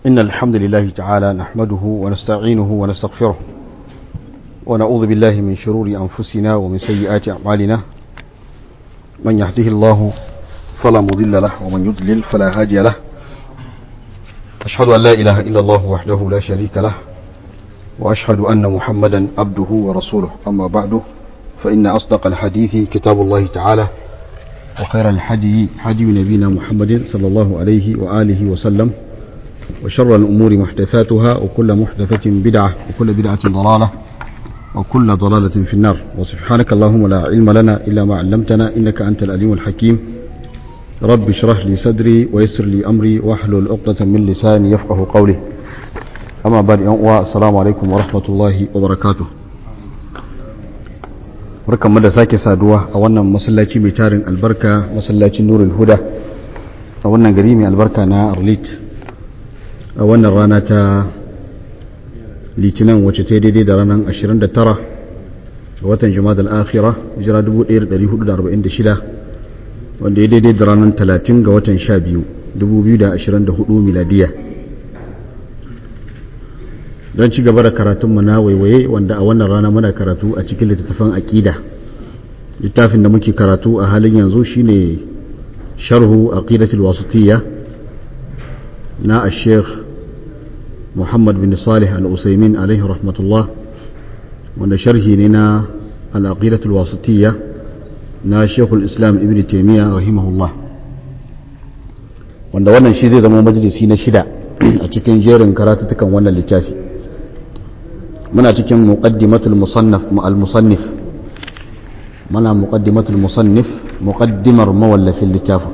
إن الحمد لله تعالى نحمده ونستعينه ونستغفره ونعوذ بالله من شرور أنفسنا ومن سيئات أعمالنا من يهده الله فلا مضل له ومن يضلل فلا هادي له أشهد أن لا إله إلا الله وحده لا شريك له وأشهد أن محمدا عبده ورسوله أما بعد فإن أصدق الحديث كتاب الله تعالى وخير الحدي حدي نبينا محمد صلى الله عليه وآله وسلم وشر الأمور محدثاتها وكل محدثة بدعة وكل بدعة ضلالة وكل ضلالة في النار وسبحانك اللهم لا علم لنا إلا ما علمتنا إنك أنت الأليم الحكيم رب اشرح لي صدري ويسر لي أمري واحلل عقدة من لساني يفقه قولي أما بعد السلام عليكم ورحمة الله وبركاته barkan mu da sake saduwa a wannan masallaci mai tarin albarka masallacin nurul huda a wannan gari mai albarka na arlit a wannan rana ta litinin wacce ta daidai da ranar 29 ga watan jama'a al-akhira jira 1446 wanda ya daidai da ranar 30 ga watan 12 2024 miladiya don ci gaba da karatunmu na waiwaye wanda a wannan rana muna karatu a cikin littattafan aƙida littafin da muke karatu a halin yanzu shine sharhu aqidatul wasitiyya na al-sheikh muhammad bin salih al-usaimin alaihi rahmatullah wanda sharhi ne na al-aqidatul wasitiyya na shekul islam ibn taimiyya rahimahullah wanda wannan shi zai zama majalisi na shida a cikin jerin karatutukan wannan littafi muna cikin muqaddimatul musannaf al-musannif muna muqaddimatul musannif muqaddimar mawallafin littafin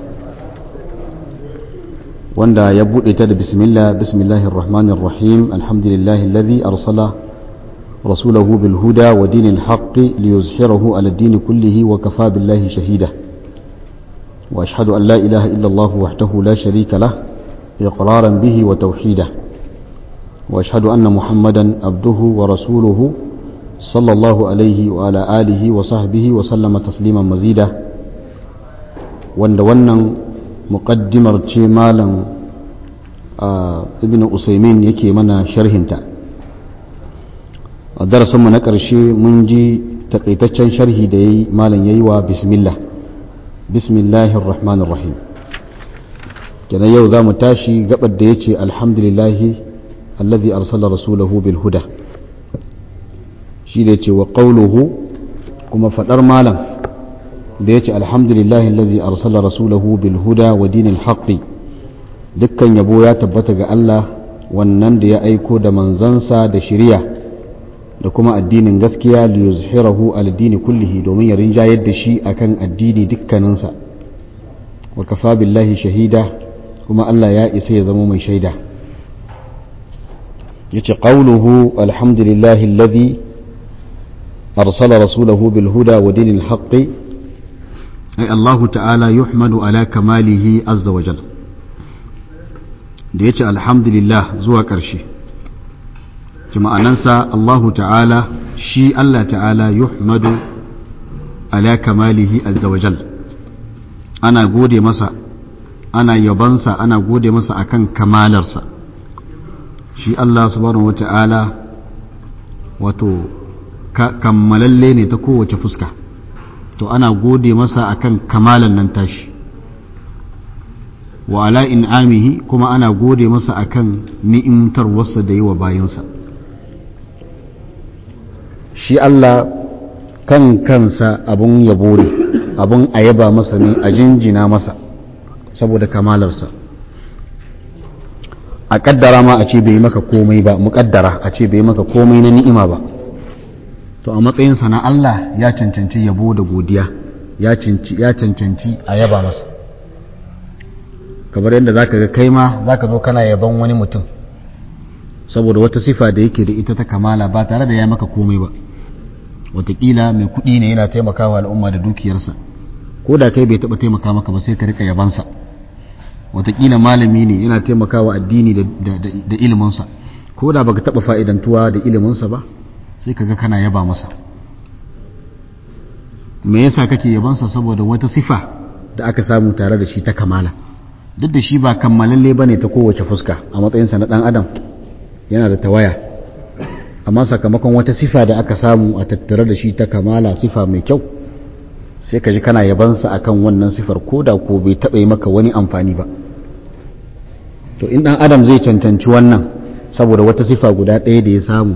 wanda ya bude ta da bismillah bismillahir rahmanir rahim alhamdulillahi alladhi arsala rasulahu bil huda wa dinil haqqi liyuzhirahu ala ad-din kullihi wa kafa billahi shahida wa ashhadu an la ilaha illa allah wahdahu la sharika lah iqraran bihi wa tawhidah واشهد ان محمدا عبده ورسوله صلى الله عليه وعلى اله وصحبه وسلم تسليما مزيدا wanda wannan muƙaddimar ce malam ibn usaimin yake mana sharhinta a darasinmu na ƙarshe mun ji taƙaitaccen sharhi da yayi malam yayi wa bismillah bismillahir rahmanir rahim kenan yau za mu tashi gabar da yace alhamdulillahi الذي أرسل رسوله بالهدى shi da ce wa ƙauluhu kuma faɗar malam da ya ce alhamdulillahi allazi arsala rasulahu bil huda wa dinil haqqi dukkan yabo ya tabbata ga Allah wannan da ya aiko da manzansa da shiriya da kuma addinin gaskiya li yuzhirahu al dini kullihi domin ya rinjayar da shi akan addini dukkaninsa wa kafa billahi shahida kuma Allah ya isa ya zama mai shaida yace qawluhu alhamdulillahi alladhi arsala rasulahu bil huda wa dinil haqqi ay Allah ta'ala yuhmadu ala kamalihi azza wa jal da yace alhamdulillah zuwa ƙarshe ma'anansa Allah ta'ala shi Allah ta'ala yuhmadu ala kamalihi azza wa jal ana gode masa ana yabansa ana gode masa akan kamalarsa shi Allah subhanahu wata'ala wato kammalalle ne ta kowace fuska to ana gode masa akan kamalan nan tashi wa ala in'amihi kuma ana gode masa akan ni'imtar wasa da yi wa bayansa shi Allah kan kansa abun yabo ne abun ayaba masa ne a jinjina masa saboda kamalarsa a kaddara ma a ce bai maka komai ba muƙaddara a ce bai maka komai na ni'ima ba to a matsayinsa na Allah ya cancanci yabo da godiya ya cancanci a yaba masa kamar yadda zaka ga kai ma zaka zo kana yaban wani mutum saboda wata sifa da yake da ita ta kamala ba tare da ya maka komai ba watakila mai kuɗi ne yana taimakawa al'umma da dukiyarsa ko da kai bai taɓa taimaka maka ba sai ka rika yabansa watakila malami ne yana taimakawa addini da iliminsa ko da baka taba fa'idantuwa da iliminsa ba sai kaga kana yaba masa me yasa kake yabansa saboda wata sifa da aka samu tare da shi ta kamala duk da shi ba kammalalle ba ne ta kowace fuska a matsayinsa na ɗan adam yana da tawaya amma sakamakon wata sifa da aka samu a tattare da shi ta kamala sifa mai kyau sai ka ji kana yabansa akan wannan sifar ko da ko bai taɓa yi maka wani amfani ba to in ɗan adam zai cancanci wannan saboda wata sifa guda ɗaya da ya samu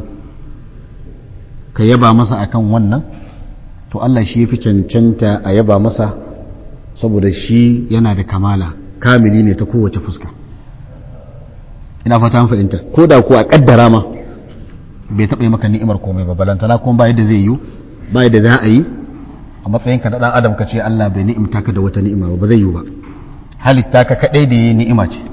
ka yaba masa akan wannan to Allah shi ya fi cancanta a yaba masa saboda shi yana da kamala kamili ne ta kowace fuska ina fata an fahimta ko da ko a kaddara ma bai taɓa yi maka ni'imar komai ba balantana kuma ba yadda zai yi ba yadda za a yi a matsayinka na ɗan adam ka ce Allah bai ni'imta ka da wata ni'ima ba ba zai yi ba halitta ka kaɗai da yi ni'ima ce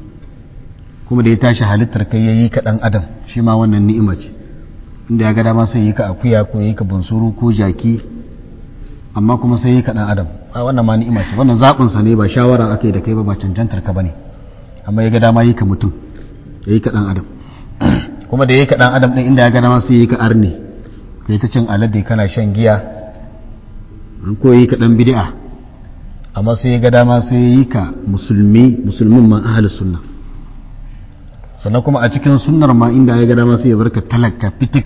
kuma da ya tashi halittar kai ya yi ka ɗan adam shi ma wannan ni'ima ce inda ya ga dama sai yi ka akuya ko yi ka bunsuru ko jaki amma kuma sai yi ka ɗan adam a wannan ma ni'ima ce wannan zaɓinsa ne ba shawara aka yi da kai ba ba cancantar ka ba ne amma ya ga dama yi ka mutum ya yi ka ɗan adam kuma da ya yi ka ɗan adam ɗin inda ya ga dama sai yi ka arne ka yi ta cin alade kana shan giya an ko yi ka ɗan bid'a amma sai ya ga dama sai yi ka musulmi musulmin ma ahalus sunna sannan kuma a cikin sunnar ma inda ya ga dama sai ya barka talaka fitik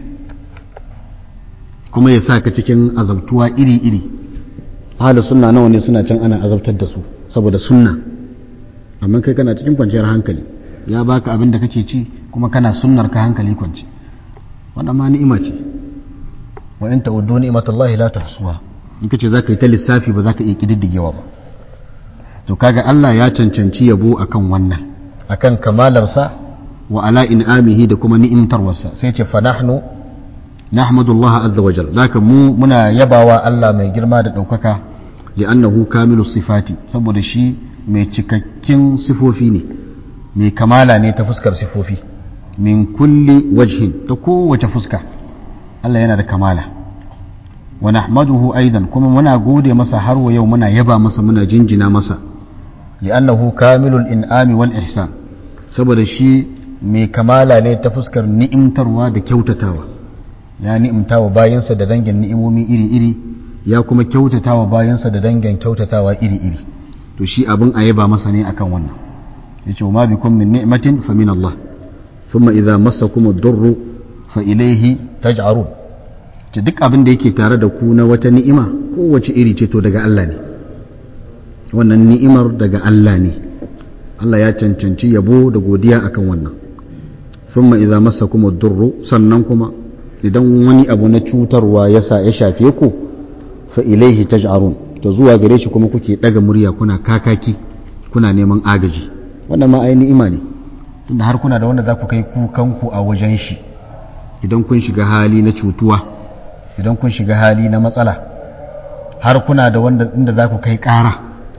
kuma ya sa ka cikin azabtuwa iri-iri ahalus sunna nawa ne suna can ana azabtar da su saboda sunna amma kai kana cikin kwanciyar hankali ya baka abin da kake ci kuma kana sunnar ka hankali kwanci wannan ma ni'ima ce wa in ta'uddu ni'matallahi la tuhsuha in kace zaka yi ta lissafi ba zaka iya kididdigewa ba to kaga Allah ya cancanci yabo akan wannan akan kamalarsa wa ala in'amihi da kuma ni'imtarwarsa sai ce fa nahnu nahmadullah azza wajal zaka mu muna yabawa Allah mai girma da daukaka li'annahu kamilus sifati saboda shi mai cikakkin sifofi ne mai kamala ne ta fuskar sifofi min kulli wajhin ta kowace fuska Allah yana da kamala wa nahmaduhu aidan kuma muna gode masa har wa yau muna yaba masa muna jinjina masa li'annahu kamilul in'ami wal ihsan saboda shi mai kamala ne ta fuskar ni'imtarwa da kyautatawa ya ni'imtawa bayansa da dangin ni'imomi iri-iri ya kuma kyautatawa bayansa da dangin kyautatawa iri-iri to shi abin a yaba masa ne akan wannan yace ma bikum min ni'matin fa min Allah thumma idza massakum ad-durru fa ilayhi taj'arun ce duk abin da yake tare da ku na wata ni'ima kowace iri ce to daga Allah ne wannan ni'imar daga Allah ne Allah ya cancanci yabo da godiya akan wannan thumma idza massakum ad-durru sannan kuma idan wani abu na cutarwa yasa ya shafe ku fa ilayhi taj'arun to zuwa gare shi kuma kuke daga murya kuna kakaki kuna neman agaji wannan ma ai ni'ima ne tunda har kuna da wanda za ku kai kukanku a wajen shi idan kun shiga hali na cutuwa idan kun shiga hali na matsala har kuna da wanda inda za ku kai ƙara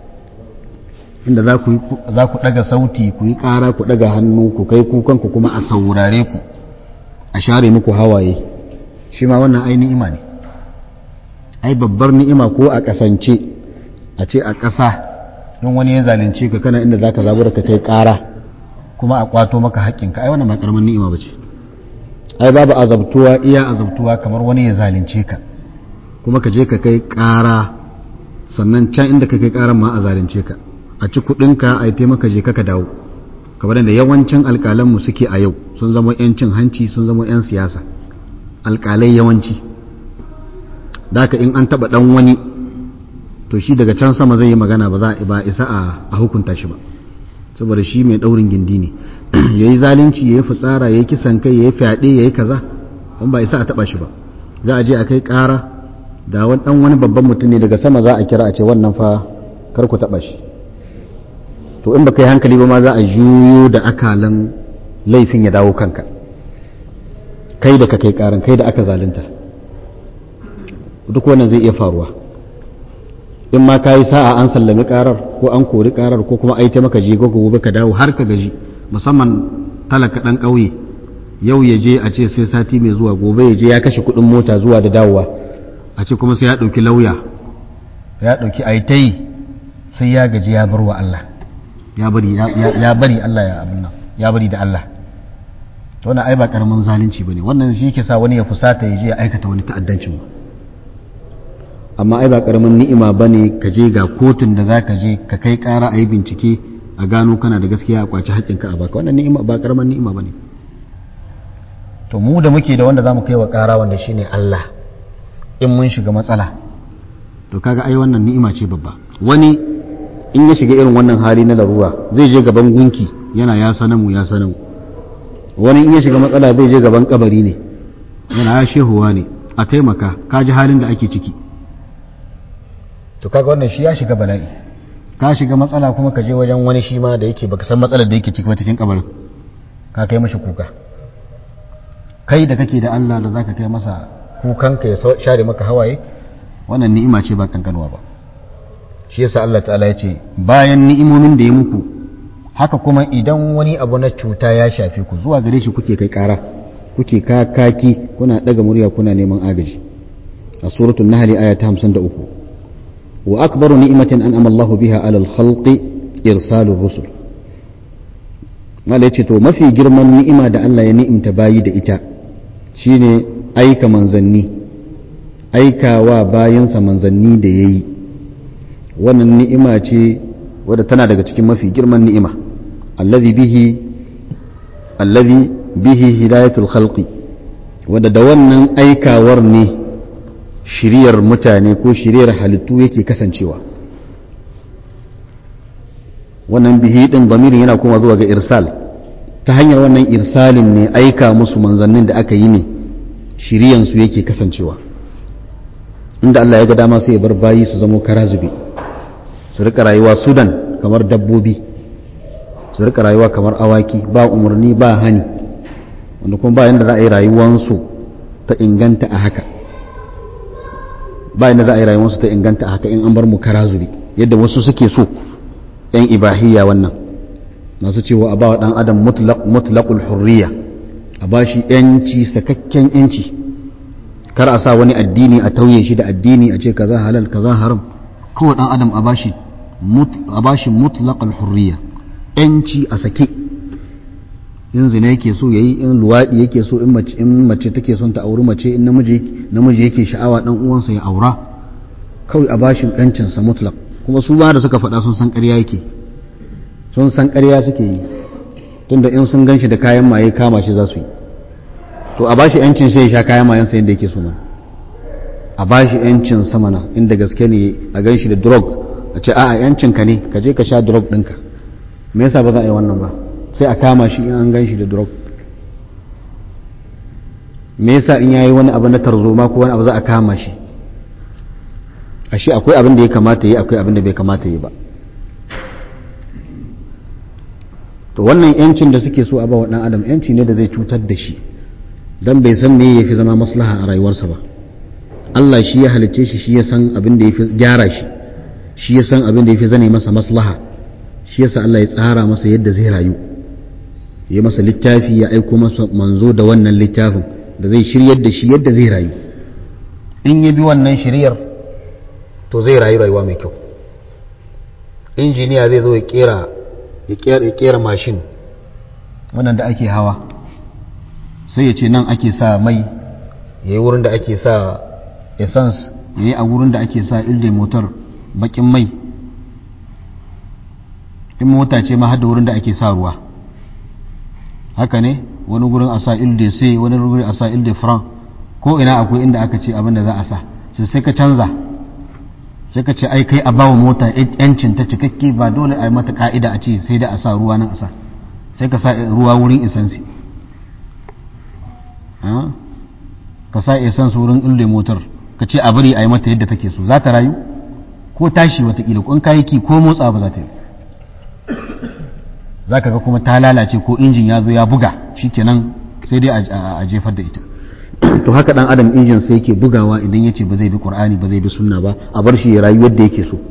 inda za ku ɗaga sauti ku yi ƙara ku ɗaga hannu ku kai kukanku kuma a saurare ku a share muku hawaye shi ma wannan ai ni'ima ne ai babbar ni'ima ko a ƙasance a ce a ƙasa don wani ya zalunce ka kana inda za ka zabura ka kai ƙara kuma a kwato maka haƙƙinka ai wannan ba ƙaramin ni'ima ba ce ai babu azabtuwa iya azabtuwa kamar wani ya zalunce ka kuma ka je ka kai ƙara sannan can inda ka kai ƙaran ma a zalunce ka a ci kuɗinka a yi taimaka je ka dawo kamar da yawancin alƙalanmu suke a yau sun zama 'yan cin hanci sun zama 'yan siyasa alƙalai yawanci daka in an taɓa ɗan wani to shi daga can sama zai yi magana ba za a isa a hukunta shi ba saboda shi mai ɗaurin gindi ne ya yi zalunci ya yi fitsara ya yi kisan kai ya yi fyaɗe ya yi kaza don ba isa a taɓa shi ba za a je a kai ƙara da ɗan wani babban mutum ne daga sama za a kira a ce wannan fa kar ku taɓa shi to in ba kai hankali ba ma za a juyo da akalan laifin ya dawo kanka kai da ka kai ƙaran kai da aka zalunta duk wannan zai iya faruwa in ma ka yi sa'a an sallami karar ko an kori karar ko kuma ai maka je gobe ka dawo har ka gaji musamman talaka dan ƙauye yau ya je a ce sai sati mai zuwa gobe ya je ya kashe kuɗin mota zuwa da dawowa a ce kuma sai ya ɗauki lauya ya ɗauki aitai sai ya gaji ya bar wa Allah ya bari ya bari Allah ya abin nan ya bari da Allah to wannan ai ba karamin zalunci bane wannan shi ke sa wani ya fusata ya je ya aikata wani ta'addancin ba amma ai ba karamin ni'ima ba ne ka je ga kotun da za ka je ka kai kara a yi bincike a gano kana da gaskiya a kwaci haƙƙinka a baka wannan ni'ima ba karamar ni'ima bane to mu da muke da wanda zamu kai wa ƙara wanda shine Allah in mun shiga matsala to kaga ai wannan ni'ima ce babba wani in ya shiga irin wannan hali na larura zai je gaban gunki yana ya sanamu ya sanamu wani in ya shiga matsala zai je gaban kabari ne yana ya shehuwa ne a taimaka ka ji halin da ake ciki to kaga wannan shi ya shiga bala'i ka shiga matsala kuma ka je wajen wani shi ma da yake baka san matsalar da yake ciki ba cikin kabarin ka kai mashi kuka kai da kake da Allah da zaka kai masa kukanka ya share maka hawaye wannan ni'ima ce ba kankanwa ba shi yasa Allah ta'ala ya ce bayan ni'imomin da ya muku haka kuma idan wani abu na cuta ya shafe ku zuwa gare shi kuke kai kara kuke kakaki kuna daga murya kuna neman agaji a suratul nahl aya ta 53 wa akbaru ni'matin an'ama Allah biha 'ala al-khalqi irsalur rusul mala yace to mafi girman ni'ima da Allah ya ni'imta bayi da ita shine aika manzanni aikawa bayansa manzanni da yayi wannan ni'ima ce wadda tana daga cikin mafi girman ni'ima allazi bihi allazi bihi hidayatul khalqi wadda da wannan aikawar ne shiriyar mutane ko shiriyar halittu yake kasancewa wannan bihi din zamirin yana kuma zuwa ga irsal ta hanyar wannan irsalin ne aika musu manzannin da aka yi ne shiriyansu yake kasancewa inda Allah ya ga dama sai ya bar bayi su zamo kara zube su rika rayuwa sudan kamar dabbobi su rika rayuwa kamar awaki ba umarni ba hani wanda kuma ba yadda za a yi rayuwansu ta inganta a haka ba yadda za a yi rayuwansu ta inganta a haka in an bar mu kara zube yadda wasu suke so yan ibahiyya wannan masu cewa a ba wa dan adam mutlaqul hurriya a ba shi yanci sakakken yanci kar a sa wani addini a tauye shi da addini a ce kaza halal kaza haram kawai dan adam a bashi a bashi mutlaqal hurriya yanci a sake in zina yake so yayi in luwadi yake so in mace in mace take son ta auri mace in namiji namiji yake sha'awa dan uwansa ya aura kawai a bashi yancin sa mutlaq kuma su ba da suka faɗa sun san ƙarya yake sun san ƙarya suke yi tunda in sun ganshi da kayan maye kama shi za su yi to a bashi yancin sai ya sha kayan mayan sa yadda yake so mana a bashi yancin sa mana inda gaske ne a ganshi da drug a ce a'a yancin ka ne ka je ka sha drug ɗinka me yasa ba za a yi wannan ba sai a kama shi in an ganshi da drug me yasa in yayi wani abu na tarzoma ko wani abu za a kama shi ashe akwai abin da ya kamata yi akwai abin da bai kamata yi ba to wannan yancin da suke so a ba wa dan adam yanci ne da zai cutar da shi dan bai san me yafi zama maslaha a rayuwarsa ba Allah shi ya halicce shi shi ya san abin da yafi gyara shi shi ya san abin da yafi zane masa maslaha shi yasa Allah ya tsara masa yadda zai rayu ya masa littafi ya aiko masa manzo da wannan littafin da zai shiryar da shi yadda zai rayu in ya bi wannan shiryar to zai rayu rayuwa mai kyau injiniya zai zo ya kera ya kera mashin wannan da ake hawa sai ya ce nan ake sa mai ya yi wurin da ake sa essence ya yi a wurin da ake sa ilde motar bakin mai in mota ce ma hada wurin da ake sa ruwa haka ne wani gurin a sa ilde c wani gurin a sa ilde franc ko ina akwai inda aka ce abin da za a sa sai sai ka canza sai ka ce ai kai a bawa mota yancin ta cikakke ba dole a yi mata ka'ida a ce sai da a sa ruwa nan a sa sai ka sa ruwa wurin isansi ka sa isansi wurin ilde motar ka ce a bari a yi mata yadda take so za ta rayu ko tashi watakila ko in kayi ki ko motsa ba za ta yi za ka ga kuma ta lalace ko injin ya zo ya buga shikenan sai dai a jefar da ita to haka dan adam injin sai yake bugawa idan ya ce ba zai bi qur'ani ba zai bi sunna ba a bar shi ya rayu yadda yake so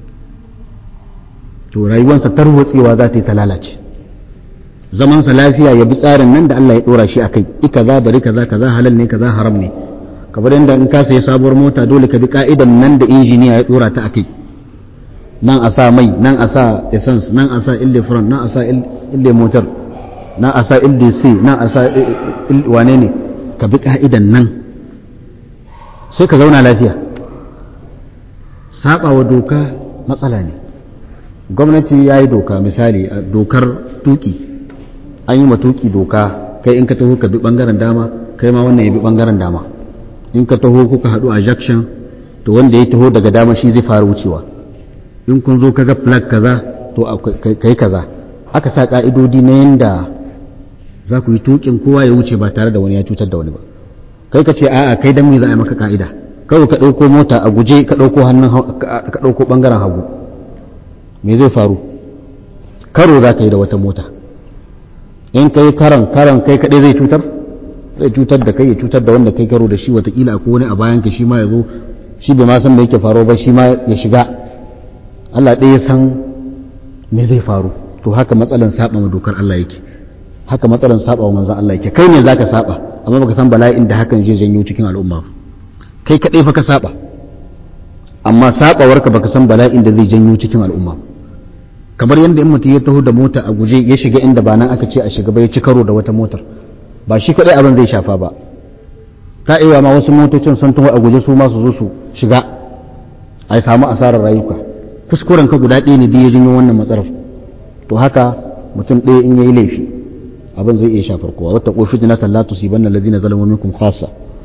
to rayuwarsa tarwatsewa za ta yi ta lalace zamansa lafiya ya bi tsarin nan da Allah ya dora shi akai ika za bari kaza kaza halal ne kaza haram ne kamar yadda in ka sayi sabuwar mota dole ka bi ka'idan nan da injiniya ya dora ta akai nan a sa mai nan a sa essence nan a sa ille front nan a sa ille motor nan a sa ille c nan a sa wane ne ka bi ka'idan nan sai ka zauna lafiya saba wa doka matsala ne gwamnati ya yi doka misali a dokar tuki an yi matuki doka kai in ka taho ka bi bangaren dama kai ma wannan ya bi bangaren dama in ka taho kuka haɗu a junction to wanda ya taho daga dama shi zai fara wucewa in kun zo kaga flag kaza to kai kaza aka sa ka'idodi na yanda za ku yi tukin kowa ya wuce ba tare da wani ya cutar da wani ba kai ka ce a'a kai dan me za a yi maka ka'ida kawai ka ɗauko mota a guje ka ɗauko hannun ka ɗauko bangaren hagu me zai faru karo za ka yi da wata mota in kai karan karan kai kaɗai zai cutar zai cutar da kai ya cutar da wanda kai karo da shi watakila akwai wani a bayan ka shi ma ya zo shi bai ma san me yake faruwa ba shi ma ya shiga Allah ɗaya ya san me zai faru to haka matsalan saba ma dokar Allah yake haka matsalan saba wa manzon Allah yake kai ne zaka saba amma baka san bala'in da hakan zai janyo cikin al'umma kai kaɗai fa ka saba amma sabawarka baka san bala'in da zai janyo cikin al'umma kamar yadda in mutum ya taho da mota a guje ya shiga inda ba nan aka ce a shiga ba ya ci karo da wata motar ba shi kadai abin zai shafa ba ta iya ma wasu motocin sun taho a guje su ma su zo su shiga a samu asarar rayuka kuskuren ka guda ɗaya ne da ya janyo wannan matsalar to haka mutum ɗaya in yayi laifi abin zai iya shafar kowa wata ko fitnatan la tusibanna alladhina zalamu minkum khassa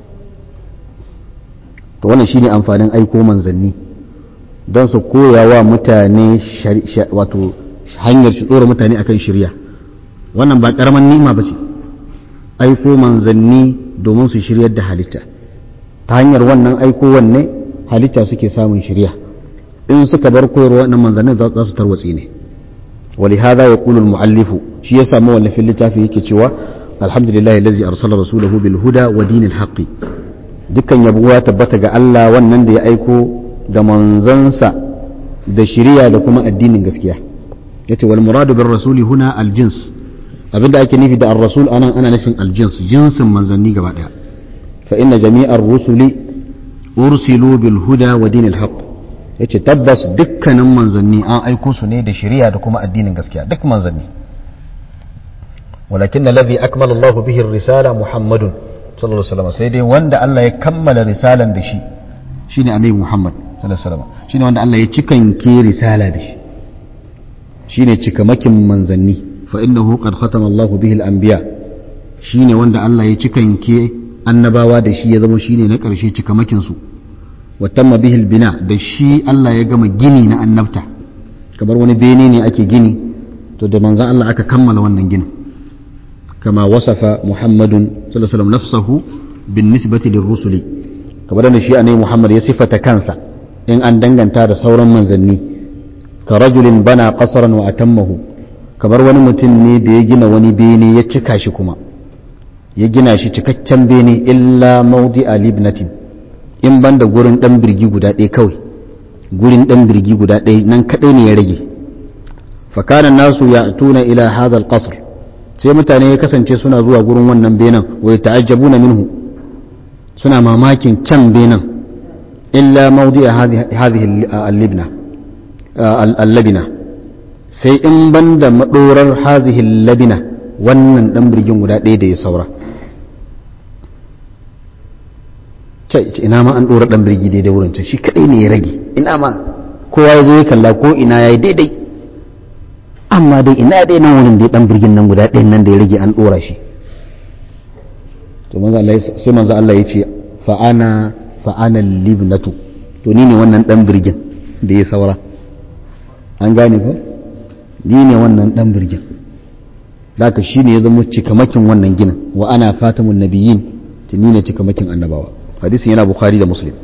to wannan shine amfanin aiko manzanni don su koya wa mutane wato hanyar shi tsora mutane akan shirya wannan ba karaman nima ba ce aiko manzanni domin su shiryar da halitta ta hanyar wannan aiko wanne halitta suke samun shirya in suka bar koyarwa wannan manzannin za su tarwatsi ne ولهذا يقول المؤلف شيء يسمى ولا في اللتافي yake cewa alhamdulillah allazi arsala rasulahu bil huda wa dinil haqqi dukkan yabuwa tabbata ga Allah wannan da ya aiko da manzansa da shiriya da kuma addinin gaskiya yace wal muradu bir rasuli huna al jins abinda ake nufi da ar rasul anan ana nufin al jins jinsin manzanni gaba daya fa inna jami'ar rusuli ursilu bil huda wa dinil haqq yace tabbas dukkanin manzanni an aiko su ne da shiriya da kuma addinin gaskiya duk manzanni ولكن الذي أكمل الله به الرسالة محمد sallallahu alaihi wasallam sai dai wanda Allah ya kammala risalan da shi shine annabi Muhammad sallallahu alaihi wasallam shine wanda Allah ya cikanke risala da shi shine cikamakin manzanni fa innahu qad khatama Allah bihi al-anbiya shine wanda Allah ya cikanke annabawa da shi ya zama shine na karshe cikamakin su wa tamma bihi al-bina da shi Allah ya gama gini na annabta kamar wani bene ne ake gini to da manzan Allah aka kammala wannan ginin كما وصف محمد صلى الله عليه وسلم نفسه بالنسبة للرسل كما أن شيء أن محمد يصفة كنسا إن أن دنغن تاد سورا منزلني كرجل بنى قصرا وأتمه kamar wani mutum ne da ya gina wani bene ya cika shi kuma ya gina shi cikakken bene illa maudi a libnatin in ban da gurin dan birgi guda ɗaya kawai gurin dan birgi guda ɗaya nan kaɗai ne ya rage fakanan nasu ya tuna ila hadha al-qasr sai mutane ya kasance suna zuwa gurin wannan benin wai ta'ajjabu na minhu suna mamakin can benin illa maudi a hadhihi al-libna al-labina sai in banda madorar hadhihi al-labina wannan dan birgin guda ɗaya da ya saura ina ma an dora dan birgi daidai wurin can shi kadai ne ya rage ina ma kowa ya zo ya kalla ko ina yayi daidai amma dai ina dai nan wurin da dan birgin nan guda ɗayan nan da ya rage an ɗora shi to manzo Allah sai manzo Allah ya ce fa ana fa ana libnatu to ni ne wannan dan birgin da ya saura an gane ko ni ne wannan dan birgin zaka shine ya zama cikamakin wannan ginin wa ana fatamun nabiyyin to ni ne cikamakin annabawa hadisin yana bukhari da muslim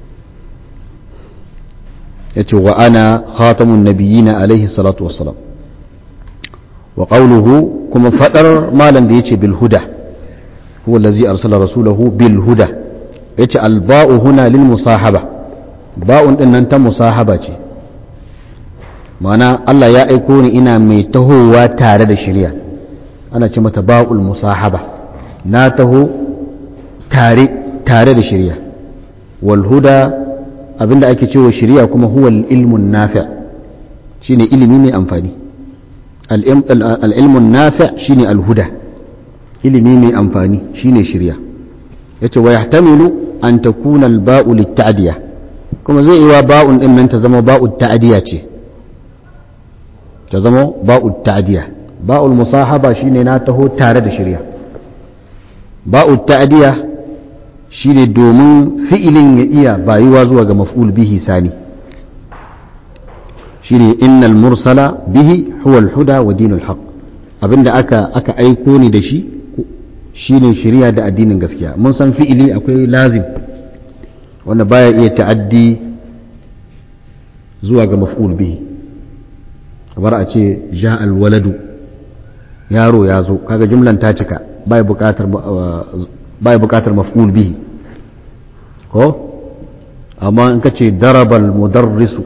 yace wa ana khatamun nabiyyin alaihi salatu wassalam wa qawluhu kuma fadar malam da yace bil huda huwa allazi arsala rasulahu bil huda yace al ba'u huna lil musahaba ba'un din nan ta musahaba ce ma'ana Allah ya aiko ni ina mai tahowa tare da shari'a ana ce mata ba'ul musahaba na taho tare tare da shari'a wal huda abinda ake cewa shari'a kuma huwa ilmun nafi' shine ilimi mai amfani al'ilmun nafi' shine alhuda ilimi mai amfani shine shirya yace wa yahtamilu an takuna al-ba'u lit-ta'diya kuma zai iya ba'un din nan ta zama ba'u ta'diya ce ta zama ba'ul ta'diya ba'ul musahaba shine na taho tare da shirya ba'ul ta'diya shine domin fi'ilin ya iya bayuwa zuwa ga maf'ul bihi sani shine innal mursala bihi huwa al-huda wa dinul haqq abinda aka aka aiko ni da shi shine shari'a da addinin gaskiya mun san fi'ili akwai lazim wanda baya iya ta'addi zuwa ga maf'ul bihi kamar a ce ja alwaladu yaro ya zo kaga jumlan ta cika baya bukatar baya bukatar maf'ul bihi ko amma in ka ce darabal mudarrisu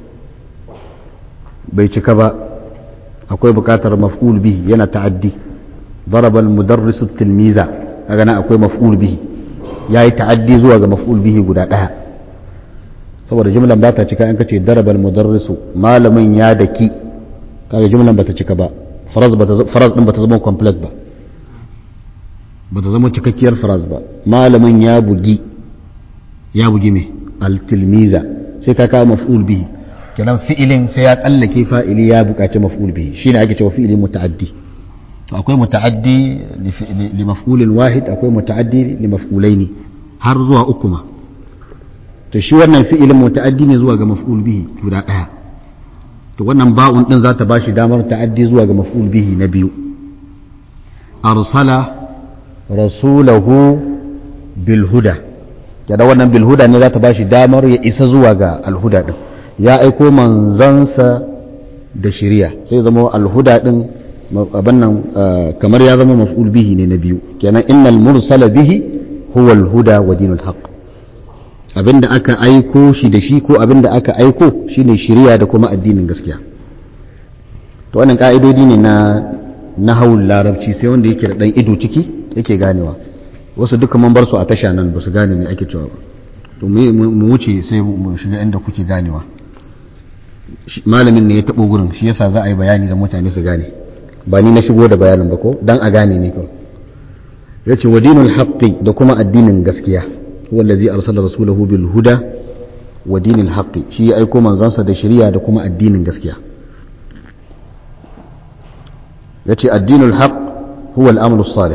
bai cika ba akwai bukatar maf'ul bihi yana ta'addi darabal mudarrisu tilmiza kaga nan akwai maf'ul bihi yayi ta'addi zuwa ga maf'ul bihi guda daya saboda jumlan ba ta cika in ka ce darabal mudarrisu malamin ya daki kaga jumlan bata cika ba faraz bata faraz din bata zama complete ba bata zama cikakkiyar faraz ba malamin ya bugi ya bugi me al-tilmiza sai ka kawo maf'ul bihi kenan fi'ilin sai ya tsallake fa'ili ya buƙaci maf'ul bihi shine ake cewa fi'ilin muta'addi to akwai muta'addi li maf'ulin wahid akwai muta'addi li maf'ulaini har zuwa uku ma to shi wannan fi'ilin muta'addi ne zuwa ga maf'ul bihi guda ɗaya to wannan ba'un din za ta ba shi damar ta'addi zuwa ga maf'ul bihi na biyu arsala rasulahu bil huda kada wannan bil huda ne za ta ba shi damar ya isa zuwa ga alhuda din ya aiko manzansa da shiriya sai zama alhuda din abin nan kamar ya zama maf'ul bihi ne na biyu kenan innal mursala bihi huwa alhuda wa dinul haqq abinda aka aiko shi da shi ko abinda aka aiko shine shiriya da kuma addinin gaskiya to wannan ka'idodi ne na nahawul larabci sai wanda yake da dan ido ciki yake ganewa wasu duka mun bar su a tasha nan ba su gane me ake cewa ba to mu wuce sai mu shiga inda kuke ganewa malamin ne ya tabo gurin shi yasa za a yi bayani da mutane su gane ba ni na shigo da bayanin ba ko dan a gane ne kawai yace wa dinul haqqi da kuma addinin gaskiya huwa allazi arsala rasulahu bil huda wa dinil haqqi shi ya aiko manzansa da shari'a da kuma addinin gaskiya yace addinul haqq huwa al-amalu salih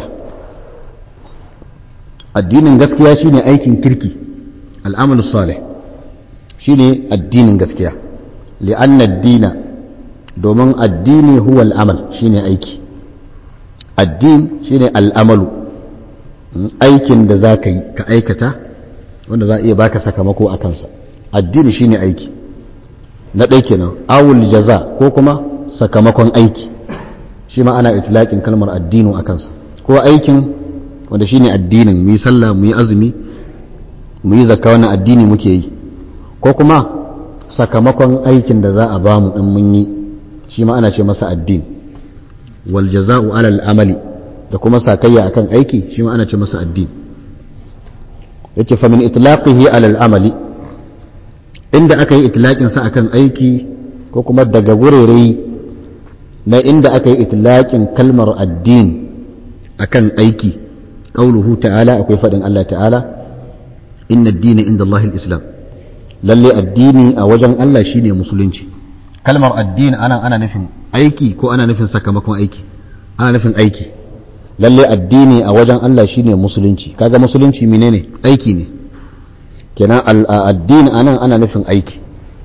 addinin gaskiya shine aikin kirki al-amalu salih shine addinin gaskiya li'anna ad-dina domin addini huwa al-amal shine aiki addin shine al-amalu aikin da za ka yi ka aikata wanda za a iya baka sakamako a kansa addini shine aiki na ɗai kenan awul jaza ko kuma sakamakon aiki shi ma ana itilaƙin kalmar addinu a kansa ko aikin wanda shine addinin mu yi sallah mu yi azumi mu yi zakka wannan addini muke yi ko kuma sakamakon aikin da za a ba mu in mun yi shi ma ana ce masa addin wal jaza'u alal amali da kuma sakayya akan aiki shi ma ana ce masa addini yace fa min itlaqihi alal amali inda aka yi itlaqin sa akan aiki ko kuma daga gurere na inda aka yi itlaqin kalmar addin akan aiki qauluhu ta'ala akwai fadin Allah ta'ala inna ad-dina inda Allah islam lalle addini a wajen Allah shine musulunci kalmar addini ana ana nufin aiki ko ana nufin sakamakon aiki ana nufin aiki lalle addini a wajen Allah shine musulunci kaga musulunci menene aiki ne kenan addini anan ana nufin aiki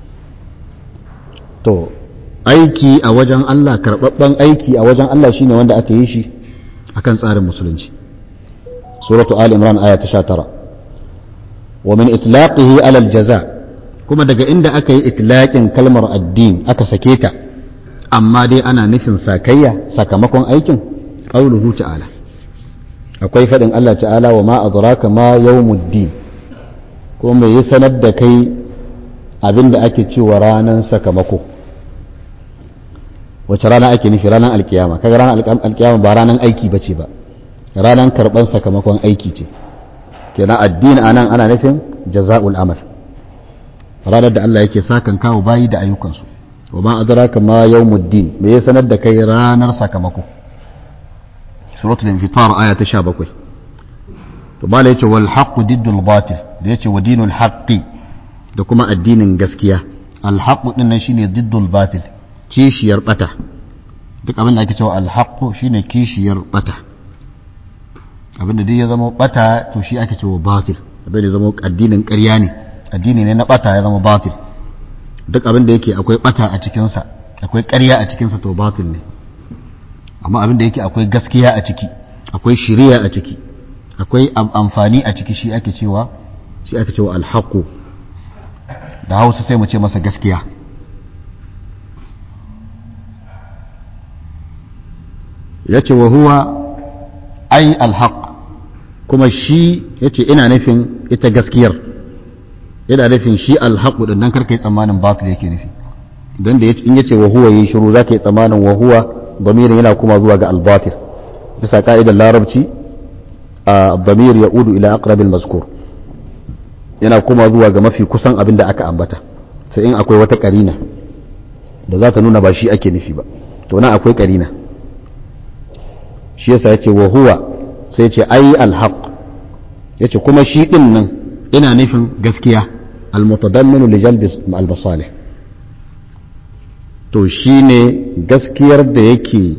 to aiki a wajen Allah karbabban aiki a wajen Allah shine wanda aka yi shi akan tsarin musulunci suratu ali imran aya ta 19 wa min itlaqihi ala al-jaza kuma daga inda aka yi itlaqin kalmar addini aka sake ta amma dai ana nufin sakayya sakamakon aikin qauluhu ta'ala akwai faɗin Allah ta'ala wa ma adraka ma yawmuddin ko me ya sanar da kai abinda ake cewa ranar sakamako wace rana ake nufi ranar alkiyama kaga ranar alkiyama ba ranar aiki bace ba ranar karban sakamakon aiki ce kenan addini anan ana nufin jaza'ul amal ranar da Allah yake sakan kawo bayi da ayyukansu wa ma adraka ma yawmuddin me ya sanar da kai ranar sakamako suratul infitar aya ta 17 to mala yace wal haqqu diddul batil da yace wa dinul haqqi da kuma addinin gaskiya al haqqu din nan shine diddul batil kishiyar bata duk abin da ake cewa alhaqqu shine kishiyar bata abin da duk ya zama bata to shi ake cewa batil abin da ya zama addinin ƙarya ne addini ne na bata ya zama batil duk abin da yake akwai bata a cikinsa akwai ƙarya a cikinsa to batil ne amma abin da yake akwai gaskiya a ciki akwai shiriya a ciki akwai amfani a ciki shi ake cewa shi ake cewa alhaqu da hausa sai mu ce masa gaskiya yace wa huwa ai alhaq kuma shi yace ina nufin ita gaskiyar ina nufin shi alhaqu din nan karkai tsammanin batil yake nufi dan da yace in yace wa huwa yi shiru zaka yi tsammanin wa huwa damirin yana kuma zuwa ga albatil bisa ka'idar larabci a damir ya udu ila aqrabil mazkur yana kuma zuwa ga mafi kusan abin da aka ambata sai in akwai wata karina da za ta nuna ba shi ake nufi ba to nan akwai karina shi yasa yace wa huwa sai yace ai alhaq yace kuma shi din nan ina nufin gaskiya almutadamminu li jalbi albasalih to shine gaskiyar da yake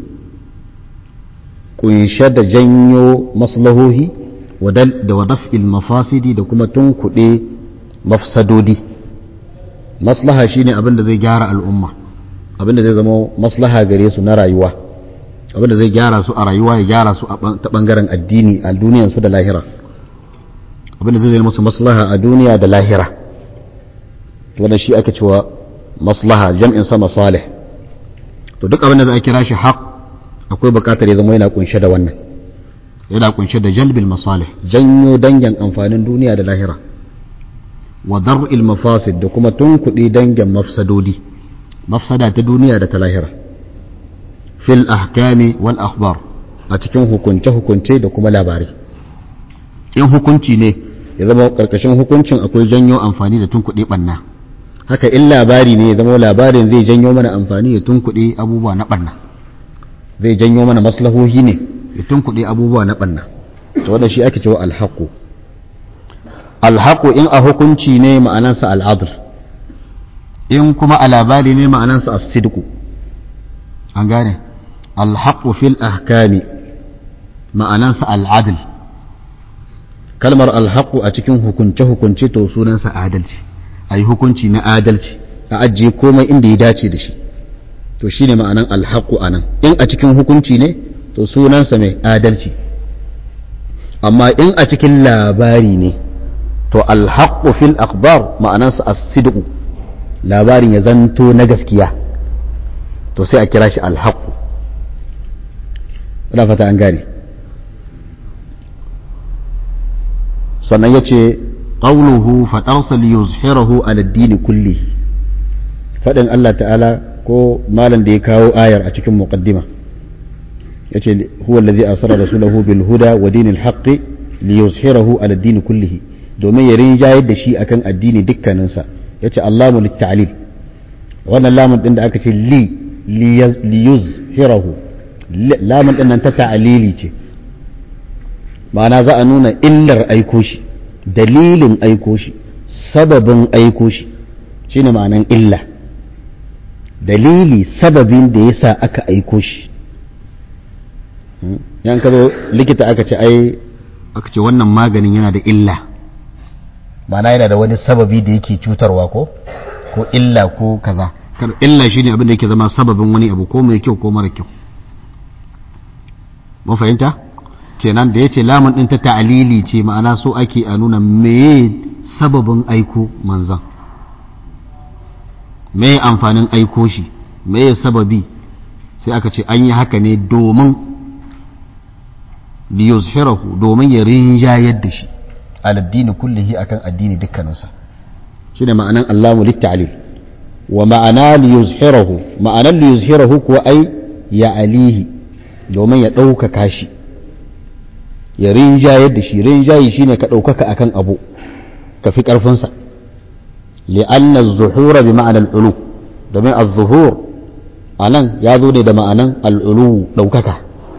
kunshe da janyo maslahohi da wadaf'il mafasidi da kuma tunkuɗe mafsadodi maslaha shine abin da zai gyara al'umma abin da zai zama maslaha gare su na rayuwa abin da zai gyara su a rayuwa ya gyara su ta bangaren addini a duniyansu da lahira abin da zai zama musu maslaha a duniya da lahira wannan shi ake cewa maslaha jam'in sa masalih to duk abin da za a kira shi haq akwai bukatar ya zama yana kunshe da wannan yana kunshe da jalbil masalih janyo dangin amfanin duniya da lahira wa dar'il mafasid da kuma tunkuɗi dangin mafsadodi mafsada ta duniya da ta lahira fil ahkami wal akhbar a cikin hukunce hukunce da kuma labarai in hukunci ne ya zama karkashin hukuncin akwai janyo amfani da tunkuɗe ɓanna haka in labari ne ya zama labarin zai janyo mana amfani ya tunkuɗe abubuwa na ɓanna zai janyo mana maslahohi ne ya tunkuɗe abubuwa na ɓanna to wannan shi ake cewa alhaku alhaku in a hukunci ne ma'anansa al'adl in kuma a labari ne ma'anansa as-sidqu an gane alhaku fil ahkami ma'anansa al'adl kalmar alhaku a cikin hukunce-hukunce to sunansa adalci a yi hukunci na adalci a ajiye komai inda ya dace da shi to shi ne ma'anan alhaku a nan in a cikin hukunci ne to sunansa mai adalci amma in a cikin labari ne to alhaku fil akbar ma'anansa as-sidqu labarin ya zanto na gaskiya to sai a kira shi alhaku ina fata an gane sannan ya ce ƙauluhu faɗarsa liyuzhirahu ala dini kulli faɗin Allah ta'ala ko malam da ya kawo ayar a cikin muqaddima ya ce huwa allazi asara rasulahu bil huda wa dinil haqqi liyuzhirahu ala dini kullihi domin ya rinjayar da shi akan addini dukkaninsa ya ce Allahu litta'lil wannan lamun din da aka ce li liyuzhirahu lamun din nan ta ta'lili ce ma'ana za a nuna illar aiko shi dalilin aiko shi sababin aiko shi shine ma'anan illa dalili sababin da yasa aka aiko shi yan kazo likita aka ce ai aka ce wannan maganin yana da illa ma'ana yana da wani sababi da yake cutarwa ko ko illa ko kaza illa shine abin da yake zama sababin wani abu ko mai kyau ko mara kyau mun fahimta kenan da ya ce lamun ɗin ta ta'alili ce ma'ana so ake a nuna meye sababin aiko manzan meye amfanin aiko shi meye sababi sai aka ce an yi haka ne domin liyuzhirahu domin ya rinjayar da shi aladdini kullihi akan addini dukkaninsa shine ma'anan allamu littalil wa ma'ana liyuzhirahu ma'anan liyuzhirahu kuwa ai ya alihi domin ya ɗaukaka shi ya rinjayar da shi rinjayi shine ka ɗaukaka akan abu ka fi ƙarfinsa li'anna zuhura bi ma'anar ulu domin az-zuhur a nan ya zo ne da ma'anan al'ulu ɗaukaka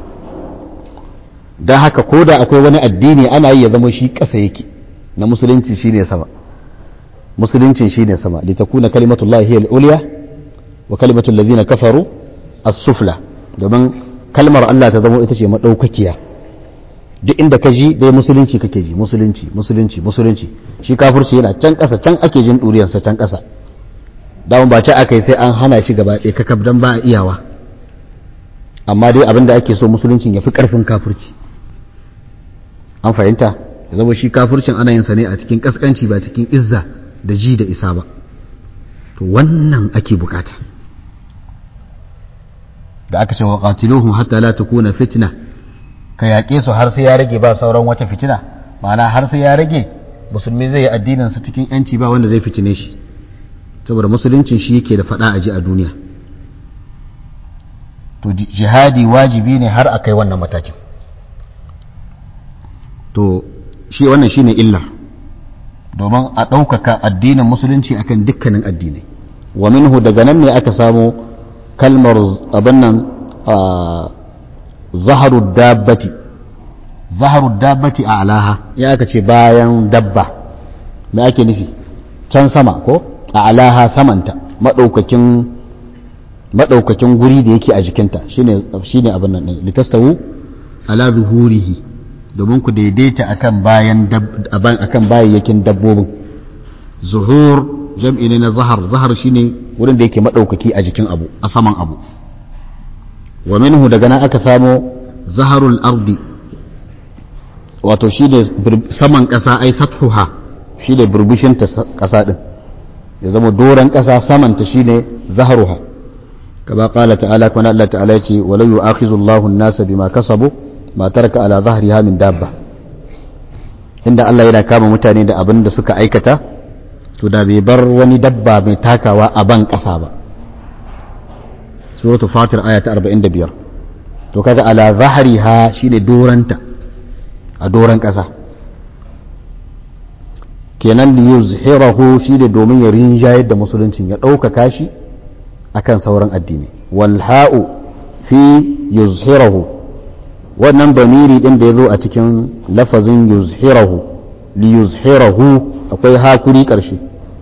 don haka ko da akwai wani addini ana yi ya zama shi ƙasa yake na musulunci shine sama musuluncin shine sama litakuna kalimatullahi hiya al-ulya wa kalimatul ladina kafaru as-sufla domin kalmar Allah ta zama ita ce madaukakiya duk inda ka ji dai musulunci kake ji musulunci musulunci musulunci shi kafirci yana can ƙasa can ake jin ɗuriyarsa can ƙasa dawon ba ta aka yi sai an hana shi gaba ɗaya kakab don ba a iyawa amma dai abin da ake so musuluncin ya fi ƙarfin kafirci an fahimta ya zama shi kafircin ana yin sa ne a cikin ƙasƙanci ba cikin izza da ji da isa ba to wannan ake bukata da aka ce wa qatiluhum hatta la takuna fitna ka yaƙe su har sai ya rage ba sauran wata fitina ma'ana har sai ya rage musulmi zai yi addinin sa cikin yanci ba wanda zai fitine shi saboda musuluncin shi yake da fada aji a duniya to jihadi wajibi ne har a kai wannan matakin to shi wannan shine illar domin a ɗaukaka addinin musulunci akan dukkanin addinai wa minhu daga nan ne aka samo kalmar abin nan zaharu dabbati zaharu dabbati a alaha ya aka ce bayan dabba me ake nufi can sama ko a alaha samanta maɗaukakin maɗaukakin guri da yake a jikinta shine shine abin nan ɗin litastawu ala zuhurihi domin ku daidaita akan bayan akan bayayyakin dabbobin zuhur jam'i ne na zahar zahar shine wurin da yake maɗaukaki a jikin abu a saman abu wa minhu daga nan aka samo zaharul ardi wato shi ne saman ƙasa ai sathuha shi ne burbushin ta ƙasa ɗin ya zama doron ƙasa samanta shi ne zaharuha kama ƙala ta'ala kuma Allah ta'ala ce walau yu'akhizu Allahu an-nasa bima kasabu ma taraka ala zahriha min dabba inda Allah yana kama mutane da abin da suka aikata to da bai bar wani dabba mai takawa a ban ƙasa ba suratul fatir aya ta 45 to kaga ala zahriha shine doranta a doran ƙasa kenan li yuzhirahu shine domin ya rinjayar da musuluncin ya ɗaukaka shi akan sauran addini wal ha'u fi yuzhirahu wannan damiri din da ya zo a cikin lafazin yuzhirahu li yuzhirahu akwai hakuri ƙarshe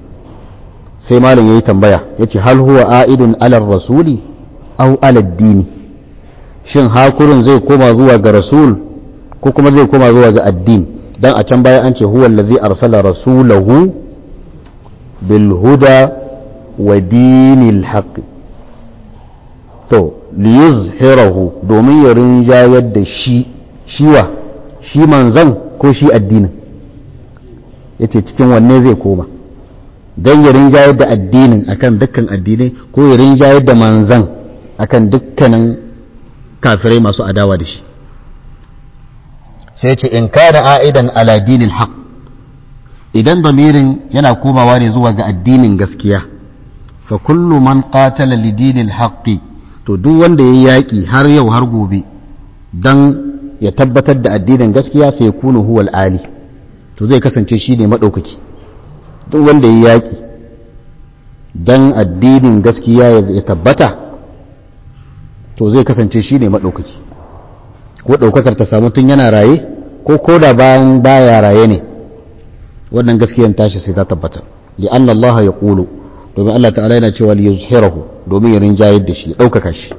sai malam yayi tambaya yace hal huwa a'idun alar rasuli aw alad dini shin hakurin zai koma zuwa ga rasul ko kuma zai koma zuwa ga addini dan a can baya an ce huwa allazi arsala rasulahu bil huda wa dinil haqq to liyuzhirahu domin ya rinjayar da shi shiwa shi manzan ko shi addinin yace cikin wanne zai koma dan ya rinjayar da addinin akan dukkan addinai ko ya rinjayar da manzan akan dukkanin kafirai masu adawa da shi sai ce in kana a'idan ala dinil haq idan damirin yana komawa ne zuwa ga addinin gaskiya fa kullu man qatala li dinil haqqi to duk wanda ya yaƙi har yau har gobe dan ya tabbatar da addinin gaskiya sai ya kunu huwal ali to zai kasance shi ne maɗaukaki duk wanda ya yaƙi dan addinin gaskiya ya tabbata to zai kasance shi ne maɗaukaki ko ɗaukakar ta samu tun yana raye ko koda bayan baya raye ne wannan gaskiyan tashi sai ta tabbata li'an Allah ya ƙulu domin Allah ta'ala yana cewa li yuzhirahu domin ya rinjayar da shi ya ɗaukaka shi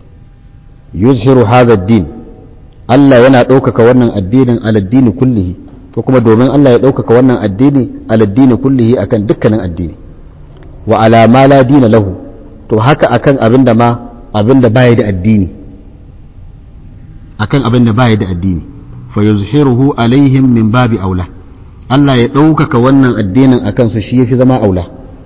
yuzhiru hadha din Allah yana ɗaukaka wannan addinin aladdini kullihi ko kuma domin Allah ya ɗaukaka wannan addini aladdini kullihi akan dukkanin addini wa ala ma la dina lahu to haka akan abin da ma abin da baya da addini akan abin da baya da addini fa yuzhiruhu alaihim min babi aula Allah ya ɗaukaka wannan addinin akan su shi yafi zama aula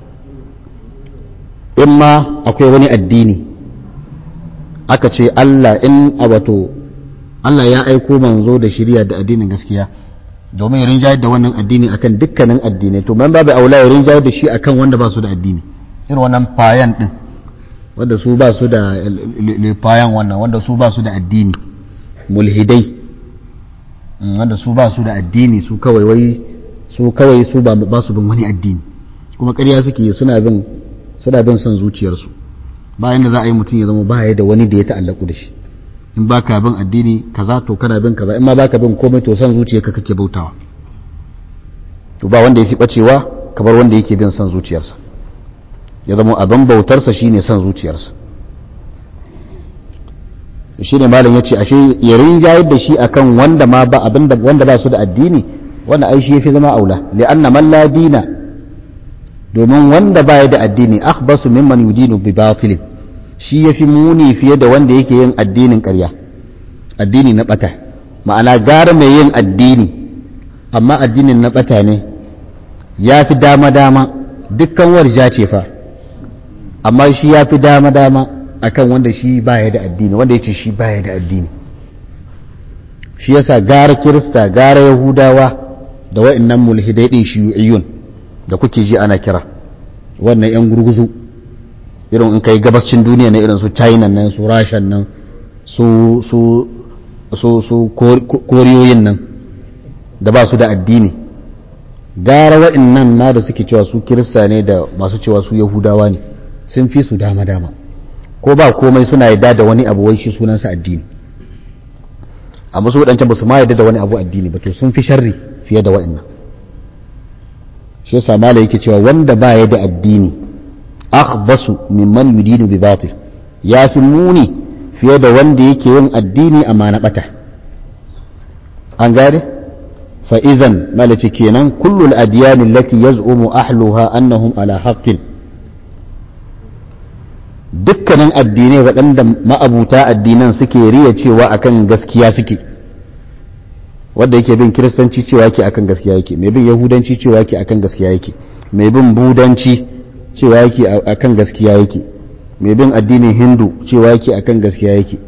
in ma akwai wani addini aka ce Allah in wato Allah ya aiko manzo da shirya da addinin gaskiya domin ya rinjayar da wannan addini akan dukkanin addinai to man babu aula ya rinjayar da shi akan wanda ba su da addini irin wannan fayan din wanda su ba su da fayan wannan wanda su ba su da addini mulhidai wanda su ba su da addini su kawai wai su kawai su ba su bin wani addini kuma ƙarya suke suna bin suna bin son zuciyarsu bayan da za a yi mutum ya zama baya da wani da ya ta'allaku da shi in ba ka bin addini kaza to kana bin kaza in ma ba ka bin komai to son zuciyarka kake bautawa to ba wanda ya fi bacewa kamar wanda yake bin son zuciyarsa ya zama abin bautarsa shine son zuciyarsa shi ne malam ya ce ashe ya rinjayar da shi akan wanda ma ba abin wanda ba su da addini wanda ai shi yafi zama aula li'anna man la dina domin wanda baya da addini akhbasu mimman yudinu bi batil shi yafi muni fiye da wanda yake yin addinin ƙarya addini na bata ma'ana gara mai yin addini amma addinin na bata ne ya fi dama dama dukkan warja ce fa amma shi ya fi dama dama akan wanda shi baya da addini wanda yace shi baya da addini shi yasa gara kirista gara yahudawa da wa'annan mulhidai din shiyu'iyun da kuke ji ana kira wannan yan gurguzu irin in kai gabascin duniya na irin su china nan su rashan nan su su su su koriyoyin nan da ba su da addini gara wa'annan ma da suke cewa su kirista ne da masu cewa su yahudawa ne sun fi su dama dama ko ba komai suna yadda da wani abu wai shi sunansa addini amma su waɗancan ba su ma yadda da wani abu addini ba to sun fi sharri fiye da wa'annan shi yasa mala yake cewa wanda ba ya da addini akhbasu mimman yudinu bi batil ya fi muni fiye da wanda yake yin addini amma na bata an gane fa idan mala ce kenan kullul adyan allati yaz'umu ahluha annahum ala haqqin dukkanin addinai waɗanda ma'abuta addinan suke riya cewa akan gaskiya suke wanda yake bin kiristanci cewa yake akan gaskiya yake mai bin yahudanci cewa yake akan gaskiya yake mai bin budanci cewa yake akan gaskiya yake mai bin addinin hindu cewa yake akan gaskiya yake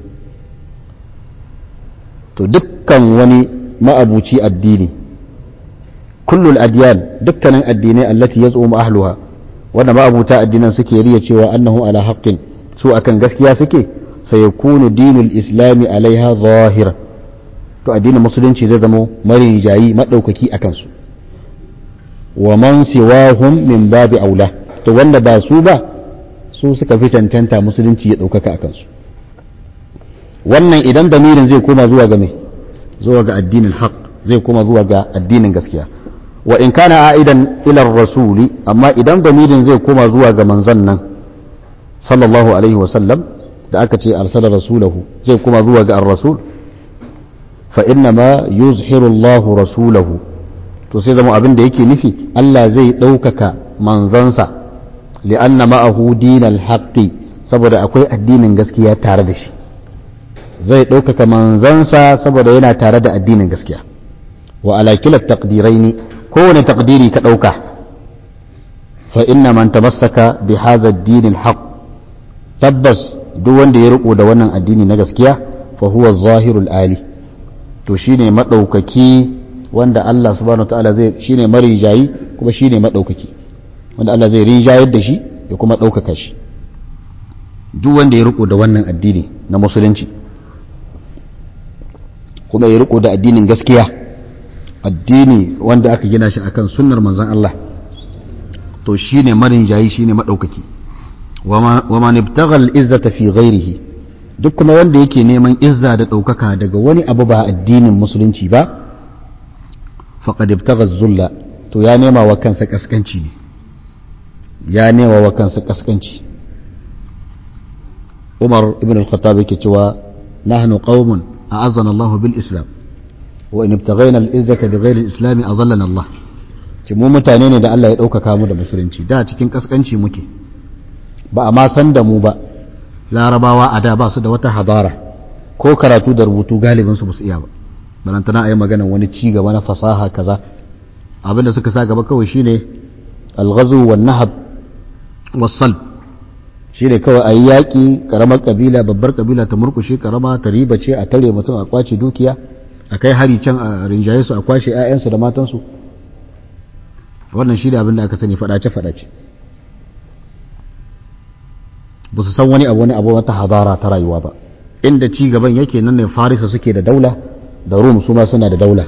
to dukkan wani ma'abuci addini kullul adiyan dukkanin addinai allati yaz'um ahluha wanda ma'abuta addinan suke riya cewa annahu ala haqqin su akan gaskiya suke sayakunu dinul islami alaiha zahira to addinin musulunci zai zama marijayi maɗaukaki a kansu wa man siwahum min babi aula to wanda ba su ba su suka fi cancanta musulunci ya ɗaukaka a kansu wannan idan damirin zai koma zuwa ga mai zuwa ga addinin haq zai koma zuwa ga addinin gaskiya wa in kana a'idan ila rasuli amma idan damirin zai koma zuwa ga manzon nan sallallahu alaihi wa sallam da aka ce arsala rasulahu zai koma zuwa ga ar-rasul فإنما يظهر الله رسوله to sai zama abin da yake nufi Allah zai ɗaukaka manzansa li'anna ma'ahu dinal haqqi saboda akwai addinin gaskiya tare da shi zai ɗaukaka manzansa saboda yana tare da addinin gaskiya wa ala kila taqdiraini kowane taqdiri ka ɗauka fa inna man tamassaka bi hadha ad-din al-haq tabbas duk wanda ya riko da wannan addini na gaskiya fa huwa zahirul ali to shine maɗaukaki wanda Allah subhanahu wa ta'ala zai shine marijayi kuma shine maɗaukaki wanda Allah zai rinjayar da shi ya kuma ɗaukaka shi duk wanda ya riko da wannan addini na musulunci kuma ya riko da addinin gaskiya addini wanda aka gina shi akan sunnar manzon Allah to shine marinjayi shine maɗaukaki wa man ibtagha al-izzata fi ghairihi duk kuma wanda yake neman izza da ɗaukaka daga wani abu ba addinin musulunci ba faqad ibtagha zulla to ya nema wa kansa kaskanci ne ya nema wa kansa kaskanci Umar ibn al-Khattab yake cewa nahnu qaumun a'azzana Allah bil Islam wa in ibtaghayna al-izzata bighayri al-islam azallana Allah ce mu mutane ne da Allah ya ɗaukaka mu da musulunci da cikin kaskanci muke ba a ma san da mu ba larabawa a da ba su da wata hadara ko karatu da rubutu galibin su basu iya ba balantana a yi magana wani ci gaba na fasaha kaza abinda suka sa gaba kawai shine alghazu wan nahab wasal shine kawai a yi yaƙi karamar kabila babbar kabila ta murkushe karama ta riba ce a tare mutum a kwace dukiya a kai hari can a rinjaye su a kwashe 'ya'yansu da matansu wannan shi da abin da aka sani faɗace faɗace ba su san wani abu wani abu wata hadara ta rayuwa ba inda ci gaban yake nan ne farisa suke da daula da rum su ma suna da daula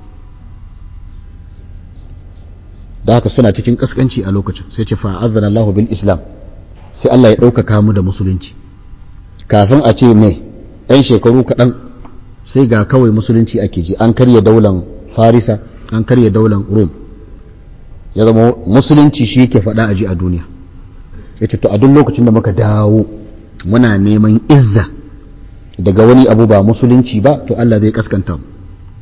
da haka suna cikin kaskanci a lokacin sai ce fa'azana Allah bil Islam sai Allah ya ɗaukaka mu da musulunci kafin a ce mai ɗan shekaru kaɗan sai ga kawai musulunci ake ji an karya daular farisa an karya daular rum ya zama musulunci shi ke faɗa a ji a duniya ya ce to a duk lokacin da muka dawo muna neman izza daga wani abu ba musulunci ba to Allah zai kaskanta mu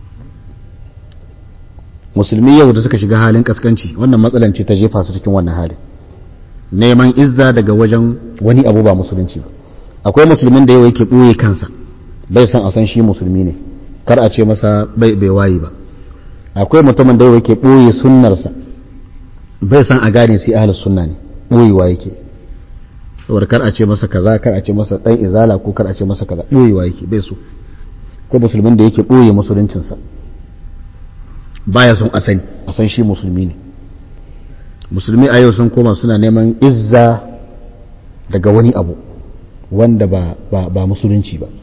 musulmi yau da suka shiga halin kaskanci wannan matsalan ce ta jefa su cikin wannan halin neman izza daga wajen wani abu ba musulunci ba akwai musulmin da yau yake ɓoye kansa bai san a san shi musulmi ne kar a ce masa bai bai wayi ba akwai mutumin da yau yake ɓoye sunnarsa bai san a gane sai ahlus sunna ne ɓoyewa yake saboda kar a ce masa kaza kar a ce masa dan izala ko kar a ce masa kaza ɓoyewa yake bai so ko musulmin da yake ɓoye musuluncinsa baya son a sani a san shi musulmi ne musulmi a yau sun koma suna neman izza daga wani abu wanda ba, ba, ba musulunci ba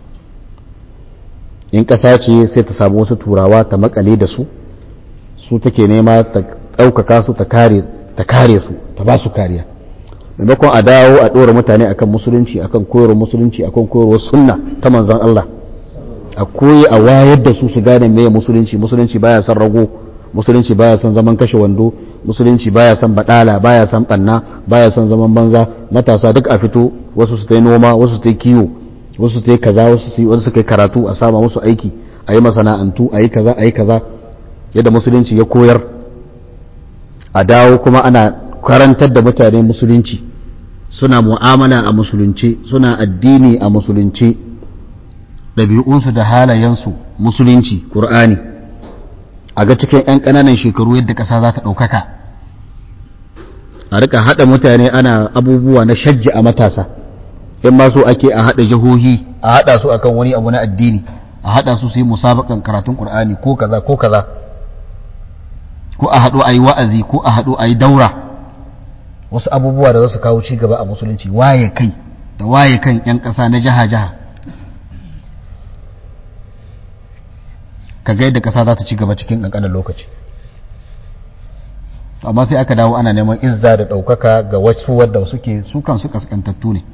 in ƙasa ce sai ta samu wasu turawa ta makale da su su take nema ta ɗaukaka su ta kare ta kare su ta ba su kariya maimakon a dawo a ɗora mutane akan musulunci akan koyarwar musulunci akan koyarwar sunna ta manzon Allah a koyi a wayar da su su gane meye musulunci musulunci baya son rago musulunci baya son zaman kashe wando musulunci baya son badala baya son banna baya son zaman banza matasa duk a fito wasu su ta yi noma wasu su ta yi kiwo wasu su ta yi kaza wasu su wasu kai karatu a sama musu aiki a yi masana'antu a yi kaza a yi kaza yadda musulunci ya koyar a dawo kuma ana karantar da mutane musulunci suna mu'amala a musulunci suna addini a musulunci ɗabi'unsu da halayensu musulunci ƙur'ani a ga cikin 'yan ƙananan shekaru yadda ƙasa za ta ɗaukaka a rika haɗa mutane ana abubuwa na shajji a matasa in ma so ake a haɗa jihohi a haɗa su akan wani abu na addini a haɗa su su yi musabakan karatun ƙur'ani ko kaza ko kaza ko a haɗu a yi wa'azi ko a haɗu a yi daura wasu abubuwa da za su kawo ci gaba a musulunci waye kai da waye kan 'yan ƙasa na jiha-jiha ka ga yadda ƙasa za ta ci gaba cikin ƙanƙanin lokaci amma sai aka dawo ana neman izza da ɗaukaka ga wasu wadda suke su kansu kaskantattu ne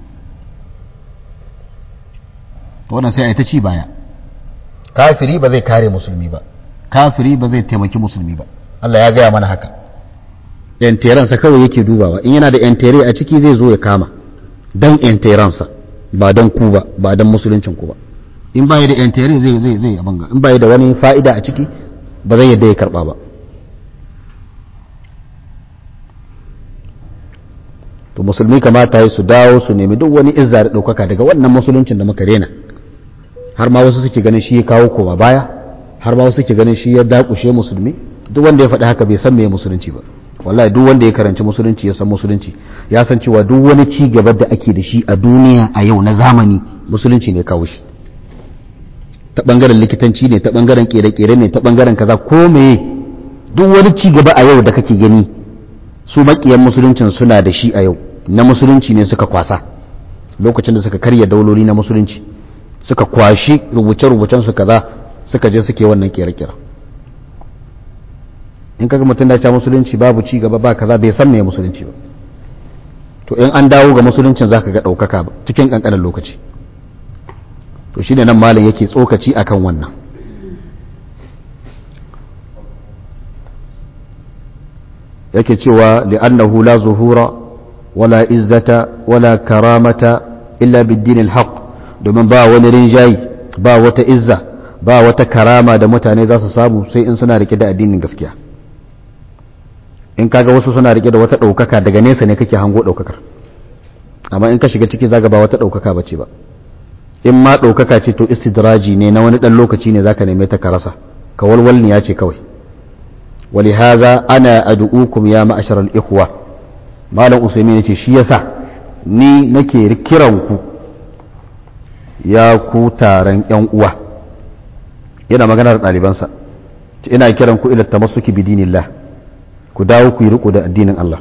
to wannan sai a yi ta ci baya kafiri ba zai kare musulmi ba kafiri ba zai taimaki musulmi ba Allah ya gaya mana haka yanteransa kawai yake dubawa in yana da yantere a ciki zai zo ya kama don yanteransa ba don ku ba ba don musuluncin ku ba in baya da yantere zai zai zai abanga in baya da wani fa'ida a ciki ba zai yadda ya karba ba to musulmi kamata yi su dawo su nemi duk wani izza da ɗaukaka daga wannan musuluncin da muka rena har ma wasu suke ganin shi ya kawo koma baya har ma wasu suke ganin shi ya dakushe musulmi duk wanda ya faɗi haka bai san me musulunci ba wallahi duk wanda ya karanci musulunci ya san musulunci ya san cewa duk wani ci gaba da ake da shi a duniya a yau na zamani musulunci ne kawo shi ta bangaren likitanci ne ta bangaren kere-kere ne ta bangaren kaza ko meye duk wani ci gaba a yau da kake gani su makiyan musuluncin suna da shi a yau na musulunci ne suka kwasa lokacin da suka karya dauloli na musulunci suka kwashi rubuce-rubucen su kaza suka je suke wannan kere-kere in kaga mutum da ta musulunci babu ci gaba ba kaza bai san me musulunci ba to in an dawo ga musuluncin zaka ga ɗaukaka ba cikin ƙanƙanin lokaci to shine nan malam yake tsokaci akan wannan yake cewa li'annahu la zuhura wala izzata wala karamata illa bid-din al-haq domin ba wani rinjayi ba wata izza ba wata karama da mutane za su samu sai in suna rike da addinin gaskiya in kaga wasu suna rike da wata ɗaukaka daga nesa ne kake hango ɗaukakar amma in ka shiga ciki zaga ba wata ɗaukaka bace ba in ma ɗaukaka ce to istidraji ne na wani ɗan lokaci ne zaka neme ta ka rasa ka walwalniya ce kawai ولهذا أنا أدعوكم يا معشر الإخوة malam usaimin ya ce shi yasa ni nake kiranku ya ku taron yan uwa yana maganar ɗalibansa ina kiranku ila tamassuki bidinillah ku dawo ku yi riko da addinin Allah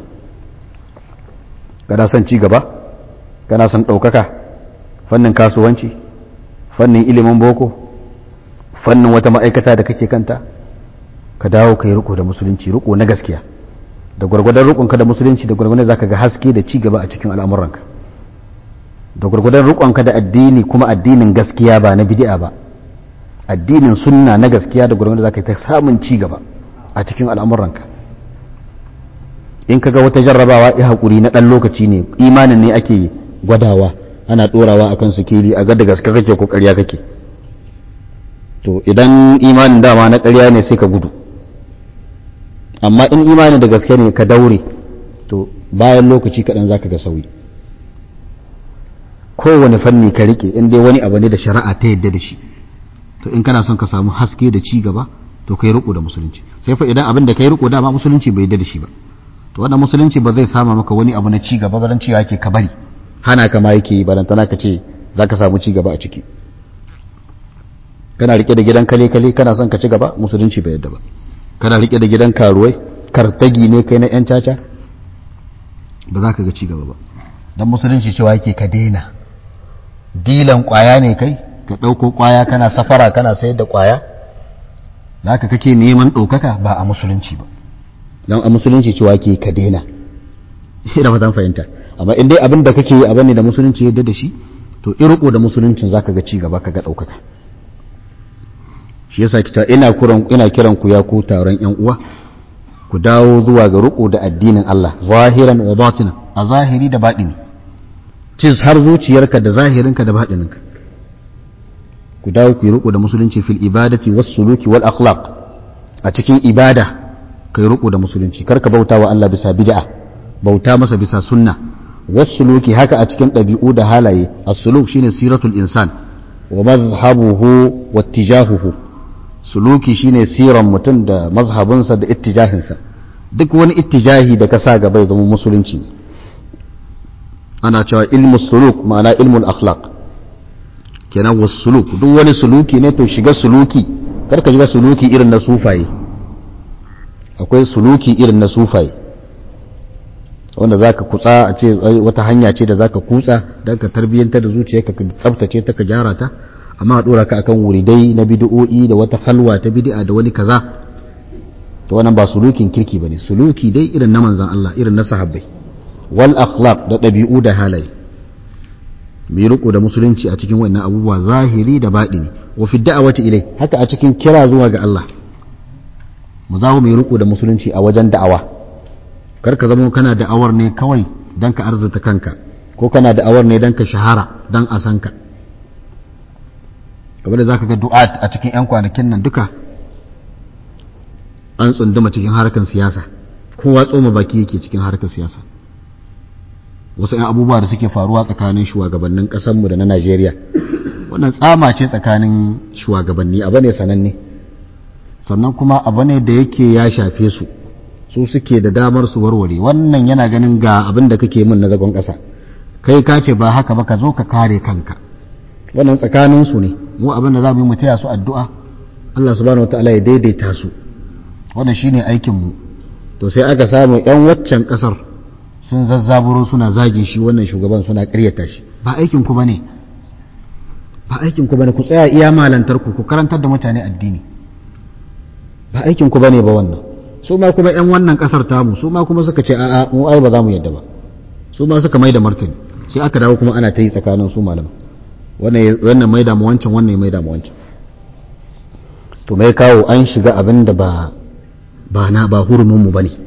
kana son ci gaba kana son ɗaukaka fannin kasuwanci fannin ilimin boko fannin wata ma'aikata da kake kanta ka dawo ka yi riko da musulunci riko na gaskiya da gwargwadon rikonka da musulunci da gwargwadon zaka ga haske da ci gaba a cikin al'amuranka da gwargwadon rikonka da addini kuma addinin gaskiya ba na bid'a ba addinin sunna na gaskiya da gwargwadon zaka ta samun ci gaba a cikin al'amuranka in kaga wata jarrabawa ya haƙuri na ɗan lokaci ne imanin ne ake gwadawa ana ɗorawa akan sikeli a ga da gaske kake ko ƙarya kake to idan imanin dama na ƙarya ne sai ka gudu amma in imanin da gaske ne ka daure to bayan lokaci kaɗan za ka ga sauyi kowane fanni ka rike in dai wani abu ne da shari'a ta yadda da shi to in kana son ka samu haske da ci gaba to kai riko da musulunci sai fa idan abin da kai riko dama musulunci bai yadda da shi ba to wannan musulunci ba zai sama maka wani abu na ci gaba ba dan cewa yake ka bari hana ka ma yake balantana ka ce za ka samu ci gaba a ciki kana rike da gidan kale kale kana son ka ci gaba musulunci bai yadda ba kana rike da gidan karuwai kartagi ne kai na yan caca ba za ka ga ci gaba ba dan musulunci cewa yake ka daina dilan kwaya ne kai ka ɗauko kwaya kana safara kana sayar da kwaya za ka kake neman ɗaukaka ba a musulunci ba don a musulunci cewa ke ka daina ina fatan fahimta amma in dai abin da kake yi abin ne da musulunci yadda da shi to irko da musuluncin za ka ga ci gaba ka ga ɗaukaka shi yasa kita ina kuran ina kiran ku ya ku taron yan uwa ku dawo zuwa ga riko da addinin Allah zahiran wa batinan a zahiri da baɗini cis har zuciyarka da zahirinka da baɗininka ku dawo ku yi riko da musulunci fil ibadati was suluki wal akhlaq a cikin ibada kai riko da musulunci karka bauta wa Allah bisa bid'a bauta masa bisa sunna was suluki haka a cikin ɗabi'u da halaye as-suluk shine siratul insan wa mazhabuhu wa ittijahuhu suluki shine siran mutum da mazhabinsa da ittijahinsa duk wani ittijahi da ka sa gaba ya zama musulunci ne ana cewa ilmu suluk ma'ana ilmul akhlaq kenan wasu suluk duk wani suluki ne to shiga suluki kar ka shiga suluki irin na sufaye akwai suluki irin na sufaye wanda za ka kutsa a ce wata hanya ce da za ka kutsa don ka tarbiyyantar da zuciya ka tsabtace ta ka gyara ta amma a dora ka akan wuridai na bid'o'i da wata halwa ta bid'a da wani kaza to wannan ba sulukin kirki bane suluki dai irin na manzon Allah irin na sahabbai wal akhlaq da ɗabi'u da halaye mai riko da musulunci a cikin wannan abubuwa zahiri da baɗini wa fi da'awati ilai haka a cikin kira zuwa ga Allah mu za mu yi riko da musulunci a wajen da'awa kar ka zama kana da'awar ne kawai dan ka arzuta kanka ko kana da'awar ne dan ka shahara dan a san ka kamar da zaka ga du'at a cikin yan kwanakin nan duka an tsunduma cikin harkar siyasa kowa tsoma baki yake cikin harkar siyasa wasu 'yan abubuwa da suke faruwa tsakanin shugabannin ƙasarmu da na najeriya wannan tsama ce tsakanin shugabanni abu ne sananne sannan kuma abu ne da yake ya shafe su su suke da damar su warware wannan yana ganin ga abin da kake min na zagon ƙasa kai ka ce ba haka ba ka zo ka kare kanka wannan tsakanin su ne mu abin da za mu yi mu taya su addu'a Allah subhanahu wataala ya daidaita su wannan shine aikin mu to sai aka samu 'yan waccan ƙasar sun zazzaburo suna zagin shi wannan shugaban suna ƙaryata shi ba aikin ku bane ba aikin ku bane ku tsaya iya malantar ku ku karantar da mutane addini ba aikin ku bane ba wannan su ma kuma yan wannan kasar tamu su ma kuma suka ce a'a mu ai ba za mu yadda ba su ma suka mai da martani sai aka dawo kuma ana ta yi tsakanin su malama wannan wannan mai da mu wancan wannan mai da mu wancan to mai kawo an shiga abin da ba ba na ba hurumin mu bane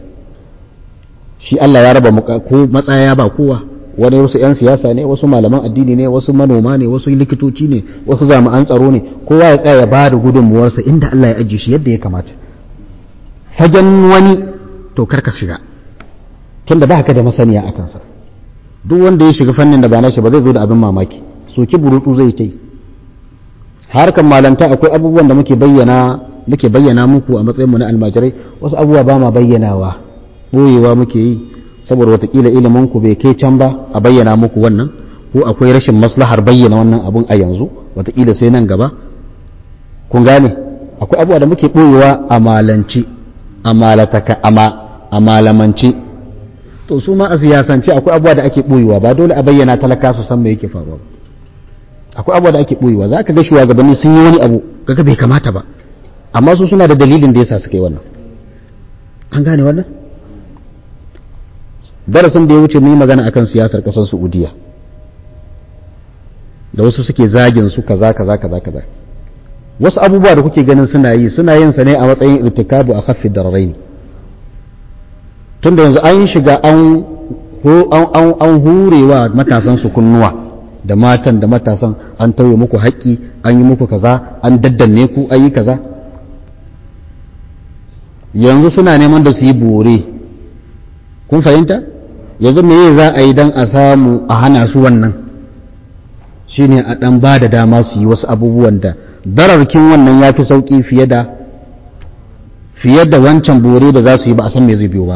shi Allah ya raba ko matsaya ba kowa wani wasu 'yan siyasa ne wasu malaman addini ne wasu manoma ne wasu likitoci ne wasu jami'an tsaro ne kowa ya tsaya ya ba da gudunmuwarsa inda Allah ya ajiye shi yadda ya kamata fagen wani to karka shiga tunda ba ka da masaniya a kansa duk wanda ya shiga fannin da ba nashi ba zai zo da abin mamaki soki burutu zai ce harkan malanta akwai abubuwan da muke bayyana muke bayyana muku a matsayin mu na almajirai wasu abubuwa ba ma bayyanawa boyewa muke yi saboda watakila ilimin ku bai kai can ba a bayyana muku wannan ko akwai rashin maslahar bayyana wannan abun a yanzu watakila sai nan gaba kun gane akwai abubuwa da muke boyewa a malanci a malataka a malamance to su ma a siyasance akwai abubuwa da ake boyewa ba dole a bayyana talaka su san me yake faruwa akwai abubuwa da ake boyewa za ka ga shugabanni sun yi wani abu kaga bai kamata ba amma su suna da dalilin da yasa suka yi wannan an gane wannan darasin da ya wuce mun yi magana akan siyasar kasar Saudiya da wasu suke zagin su kaza kaza kaza kaza wasu abubuwa da kuke ganin suna yi suna yin sa ne a matsayin irtikabu a khaffi dararaini tunda yanzu an shiga an an hurewa matasan su kunnuwa da matan da matasan an tauye muku haƙƙi an yi muku kaza an daddanne ku an yi kaza yanzu suna neman da su yi bore kun fahimta yanzu me za a yi don a samu a hana su wannan shine a ɗan ba da dama su yi wasu abubuwan da dararkin wannan ya fi sauƙi fiye da fiye da wancan bore da za su yi ba a san me zai biyo ba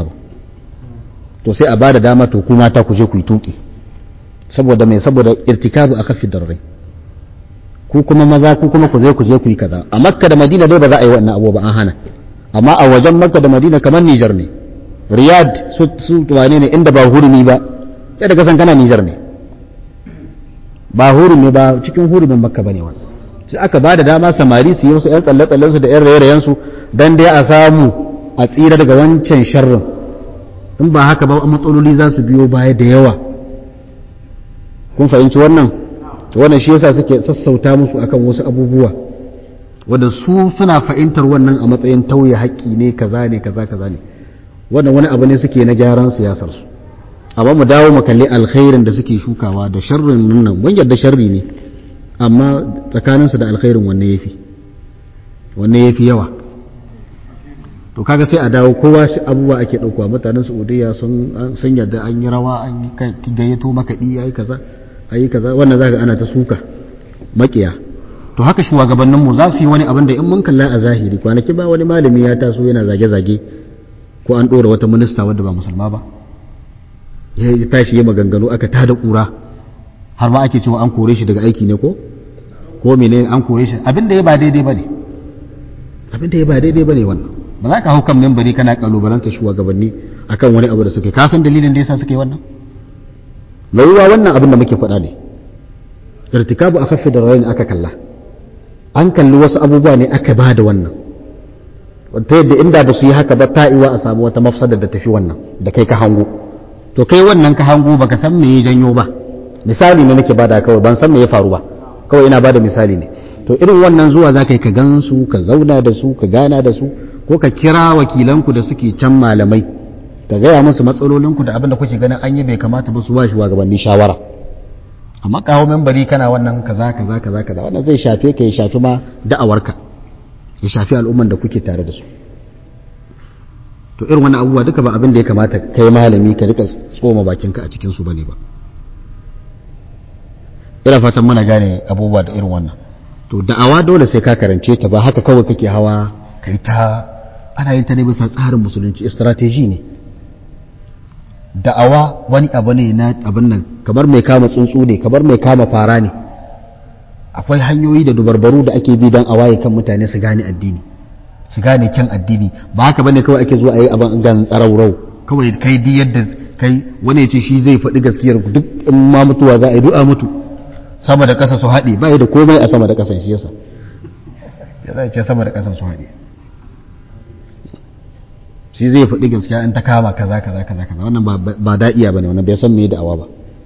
to sai a ba da dama to kuma ta ku je ku yi tuƙi saboda mai saboda irtikabu a kafi darrai ku kuma maza ku kuma ku je ku je ku yi kaza a makka da madina dai ba za a yi wannan abu ba an hana amma a wajen makka da madina kamar nijar ne riyad su su wane ne inda ba hurumi ba yadda ka san kana nijar ne ba hurumi ba cikin hurumin makka bane wannan sai aka ba da dama samari su yi wasu yan tsalle-tsallen su da yan raye-rayen su dan dai a samu a tsira daga wancan sharrin in ba haka ba matsaloli za su biyo baya da yawa kun fahimci wannan wannan shi yasa suke sassauta musu akan wasu abubuwa wanda su suna fahimtar wannan a matsayin tauye haƙƙi ne kaza ne kaza kaza ne wannan wani abu ne suke na gyaran siyasar su amma mu dawo mu kalli alkhairin da suke shukawa da sharrin nan mun yarda sharri ne amma tsakaninsu da alkhairin wanne yafi wanne yafi yawa to kaga sai a dawo kowa shi abubuwa ake ɗauka mutanen saudiya sun sun yarda an yi rawa an yi gayyato makaɗi yayi kaza ayi kaza wannan zaka ana ta suka makiya to haka shugabannin mu za su yi wani abin da in mun kalla a zahiri kwanaki ba wani malami ya taso yana zage-zage ko an ɗora wata minista wadda ba musulma ba ya tashi ya maganganu aka tada ƙura har ma ake cewa an kore shi daga aiki ne ko ko mene an kore shi abin da ya ba daidai bane abin da ya ba daidai bane wannan ba za ka hau kan membari kana kalubalanta shugabanni akan wani abu da suke ka san dalilin da yasa suke wannan mai yiwa wannan abin da muke faɗa ne irtikabu akhaffi da rayin aka kalla an kalli wasu abubuwa ne aka ba da wannan ta yadda inda ba su yi haka ba ta iwa a samu wata mafsadar da tafi wannan da kai ka hango to kai wannan ka hango baka san me ya janyo ba misali ne nake bada kawai ban san me ya faru ba kawai ina bada misali ne to irin wannan zuwa za ka yi ka gan su ka zauna da su ka gana da su ko ka kira wakilanku da suke can malamai ka gaya musu matsalolinku da abin da kuke ganin an yi bai kamata ba su ba shi gabanin shawara amma kawo membari kana wannan kaza kaza kaza kaza wannan zai shafe ka ya shafi ma da'awarka ya shafi al'umman da kuke tare da su to irin wannan abubuwa duka ba abin da ya kamata kai malami ka rika tsoma bakinka a cikin su bane ba ina fatan muna gane abubuwa da irin wannan to da'awa dole sai ka karance ta ba haka kawai kake hawa kai ta ana yin ta ne bisa tsarin musulunci strategy ne da'awa wani abu ne na abin nan kamar mai kama tsuntsu ne kamar mai kama fara ne akwai hanyoyi da dubarbaru da ake bi don a waye kan mutane su gane addini su gane kyan addini ba haka bane kawai ake zuwa a yi abin gan tsaraurau kawai kai bi yadda kai wani ya ce shi zai faɗi gaskiyar duk in ma mutuwa za a yi du'a mutu sama da ƙasa su haɗe ba da komai a sama da ƙasan shi yasa ya zai ce sama da ƙasan su haɗe shi zai faɗi gaskiya in ta kama kaza kaza kaza kaza wannan ba da'iya bane wannan bai san me da'awa ba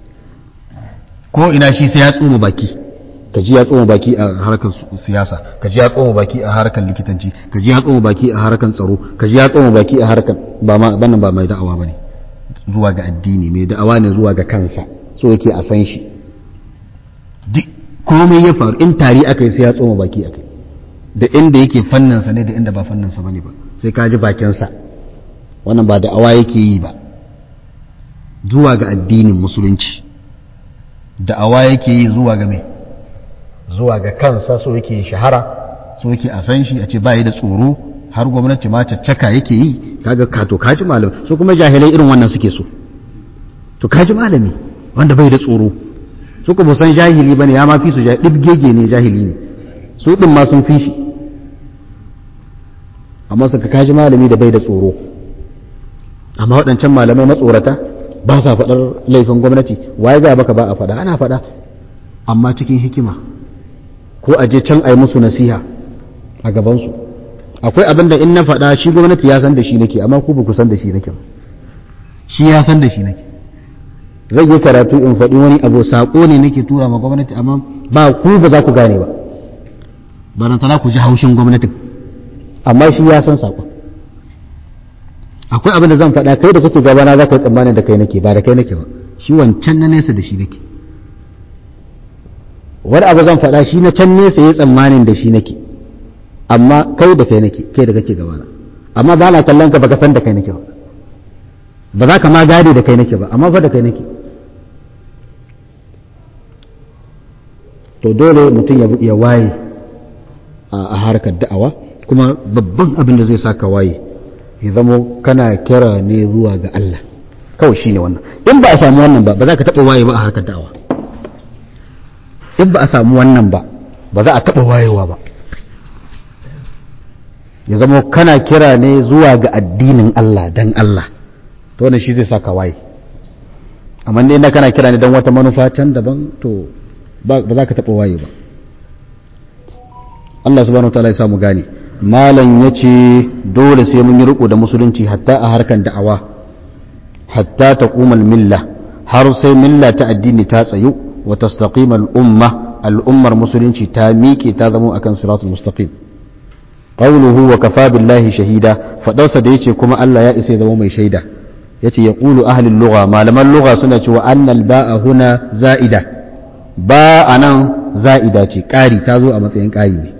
ko ina shi sai ya tsoma baki ka ji ya tsoma baki a harkar siyasa ka ji ya tsoma baki a harkar likitanci ka ji ya tsoma baki a harkar tsaro ka ji ya tsoma baki a harkar ba ma bannan ba mai da'awa bane zuwa ga addini mai da'awa ne zuwa ga kansa so yake a san shi duk komai ya faru in tari aka yi sai ya tsoma baki akai da inda yake fanninsa ne da inda ba fanninsa bane ba sai ka ji bakinsa wannan ba da'awa yake yi ba zuwa ga addinin musulunci da'awa yake yi zuwa ga mai zuwa ga kansa so yake shahara so yake a san shi a ce ba da tsoro har gwamnati ma caccaka yake yi kaga kato kaji malami so kuma jahilai irin wannan suke so to kaji malami wanda bai da tsoro su kuma san jahili bane ya ma fi su dibgege ne jahili ne su din ma sun fi shi amma suka kaji malami da bai da tsoro amma waɗancan malamai matsorata ba sa faɗar laifin gwamnati waye ga baka ba a faɗa ana faɗa amma cikin hikima ko a je can a yi musu nasiha a gabansu akwai abin da in na faɗa shi gwamnati ya san da shi nake amma ku ba ku san da shi nake shi ya san da shi nake zai yi karatu in faɗi wani abu saƙo ne nake tura ma gwamnati amma ba ku ba za ku gane ba ba nan tana ku ji haushin gwamnatin amma shi ya san saƙon akwai abin da zan faɗa kai da kake gabana za ka yi tsammanin da kai nake ba da kai nake ba shi wancan na nesa da shi nake wani abu zan faɗa shi na can nesa ya tsammanin da shi nake amma kai da kai nake kai da kake gabana amma ba na kallon ka baka san da kai nake ba ba za ka ma gade da kai nake ba amma fa da kai nake to dole mutum ya waye a harkar da'awa kuma babban abin da zai saka waye ya zamo kana kira ne zuwa ga Allah kawai shine wannan in ba a samu wannan ba ba za ka taɓa waye ba a harkar da'awa in ba a samu wannan ba ba za a taɓa wayewa ba ya zamo kana kira ne zuwa ga addinin Allah dan Allah to wannan shi zai saka waye amma ne kana kira ne dan wata manufa can daban to ba za ka taɓa waye ba Allah subhanahu wa ta'ala ya samu gane malam ya ce dole sai mun yi riko da musulunci hatta a harkan da'awa hatta ta kumal milla har sai milla ta addini ta tsayu wa tastaqima al'umma al'ummar musulunci ta miƙe ta zama akan siratul mustaqim qawluhu wa kafa billahi shahida fadarsa da yace kuma Allah ya isa ya zama mai shaida yace yaqulu ahlul lugha malaman lugha suna cewa annal ba'a huna za'ida ba anan za'ida ce ƙari ta zo a matsayin ƙari ne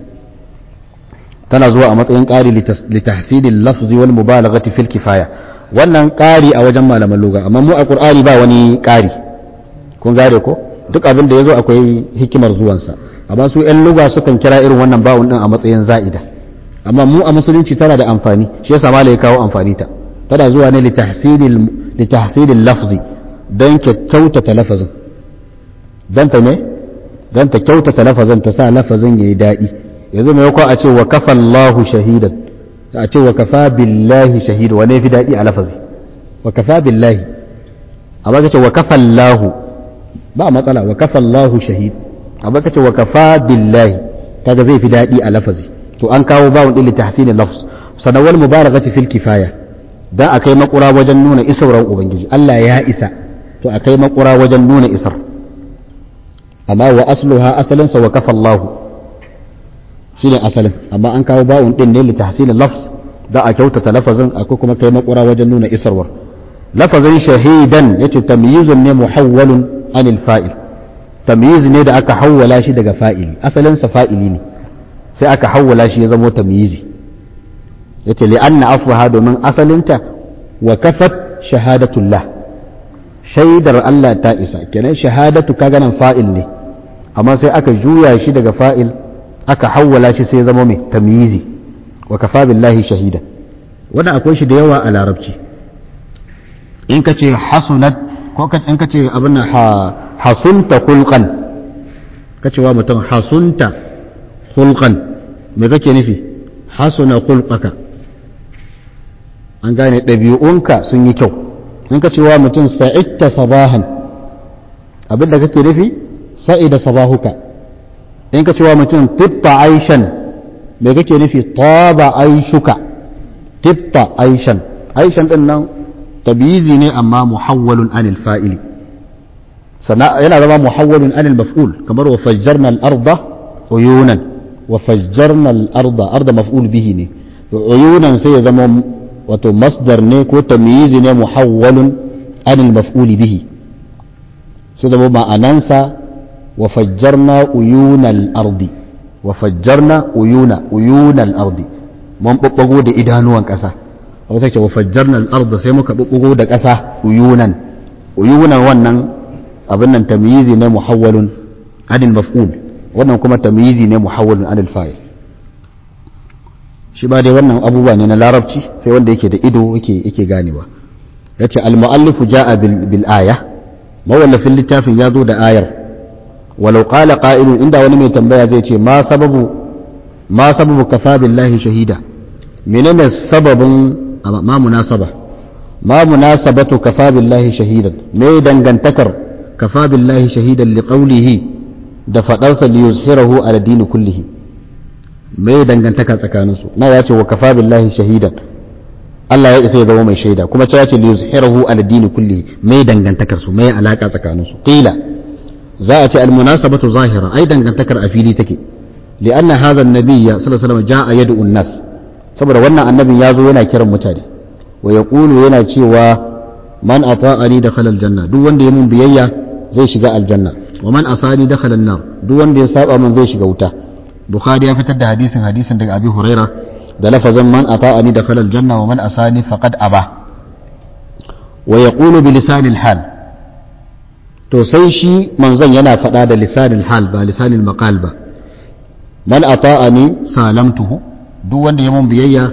tana zuwa a matsayin ƙari litahsilil lafzi wal mubalaghati fil kifaya wannan ƙari a wajen malaman lugha amma mu a qur'ani ba wani ƙari kun gare ko duk abin da yazo akwai hikimar zuwansa amma su ƴan lugha sukan kira irin wannan bawun din a matsayin za'ida amma mu a musulunci tana da amfani shi yasa malai kawo amfani ta tana zuwa ne litahsilil litahsilil lafzi dan kyautata lafazin dan ta ne dan ta kyautata lafazin ta sa lafazin yayi daɗi yanzu mai a ce wa kafa Allahu shahidan a ce wa kafa billahi shahidu wane fi daɗi a lafazi wa kafa billahi amma ka ce wa kafa Allahu ba matsala wa kafa Allahu shahid amma ka ce wa kafa billahi kaga zai fi daɗi a lafazi to an kawo bawon ɗin litahsinin lafz sanawal mubalaghati fil kifaya dan akai makura wajen nuna isauran ubangiji Allah ya isa to akai makura wajen nuna isar amma wa asluha asalinsa wa kafa Allahu shine asalin amma an kawo ba'un din ne li tahsilil lafz da a kyautata lafazin akwai kuma kai makura wajen nuna isarwar lafazin shahidan yace tamyizun ne muhawwalun anil fa'il tamyiz ne da aka hawwala shi daga fa'ili asalin sa fa'ili ne sai aka hawwala shi ya zama tamyizi yace li anna asbaha domin asalinta wa kafat shahadatullah shaidar Allah ta isa kenan shahadatu kaga nan fa'il ne amma sai aka juya shi daga fa'il aka hawwala shi sai zama mai tamyizi wa kafa billahi shahida wannan akwai shi da yawa a larabci in ka ce hasunat ko in ka ce abin nan hasunta hulqan ka ce wa mutum hasunta hulqan me kake nufi hasuna hulqaka an gane ɗabi'unka sun yi kyau in ka ce wa mutum sa'idta sabahan abin da kake nufi sa'ida sabahuka in ka cewa mutum tibta aishan me kake nufi taba aishuka tibta aishan aishan din nan tabizi ne amma muhawwalun anil fa'ili sana yana zama muhawwalun anil maf'ul kamar wa fajjarna al-arda uyunan wa fajjarna al-arda arda maf'ul bihi ne uyunan sai ya zama wato masdar ne ko tamyizi ne muhawwalun anil maf'ul bihi sai zama ma'anansa وفجرنا عيون الأرض وفجرنا عيون عيون الأرض mun ɓaɓɓago da idanuwan ƙasa a wata ce wa fajjarna al-ardh sai muka ɓaɓɓago da ƙasa uyunan uyunan wannan abin nan tamyizi ne muhawwalun anil maf'ul wannan kuma tamyizi ne muhawwalun anil fa'il shi ba dai wannan abubuwa ne na larabci sai wanda yake da ido yake yake ganewa yace al-mu'allifu ja'a bil aya mawallafin littafin ya zo da ayar ولو قال قائل عند wani mai tambaya zai ce ma sababu ma sababu kafa billahi shahida menene sababin ma munasaba ma munasabatu kafa billahi shahidan me dangantakar kafa billahi shahidan li qawlihi da fadarsa li yuzhirahu ala dini kullihi me dangantaka tsakanin su na yace wa kafa billahi shahidan Allah ya isa ya zama mai shaida kuma ta yace li yuzhirahu ala dini kullihi me dangantakar su me alaka tsakanin su qila za a ce almunasabatu zahira ai dangantakar a fili take li'anna hadha an-nabiy sallallahu alaihi wasallam ja'a yad'u an-nas saboda wannan annabin ya zo yana kiran mutane wa yaqulu yana cewa man ata'ani dakhala aljanna duk wanda ya mun biyayya zai shiga aljanna wa man asani dakhala an-nar duk wanda ya saba mun zai shiga wuta bukhari ya fitar da hadisin hadisin daga abi huraira da lafazan man ata'ani dakhala aljanna wa man asani faqad aba wa yaqulu bi lisanil hal to sai shi manzon yana faɗa da lisanil hal ba lisanil maqal ba man ata'ani salamtuhu duk wanda ya mun biyayya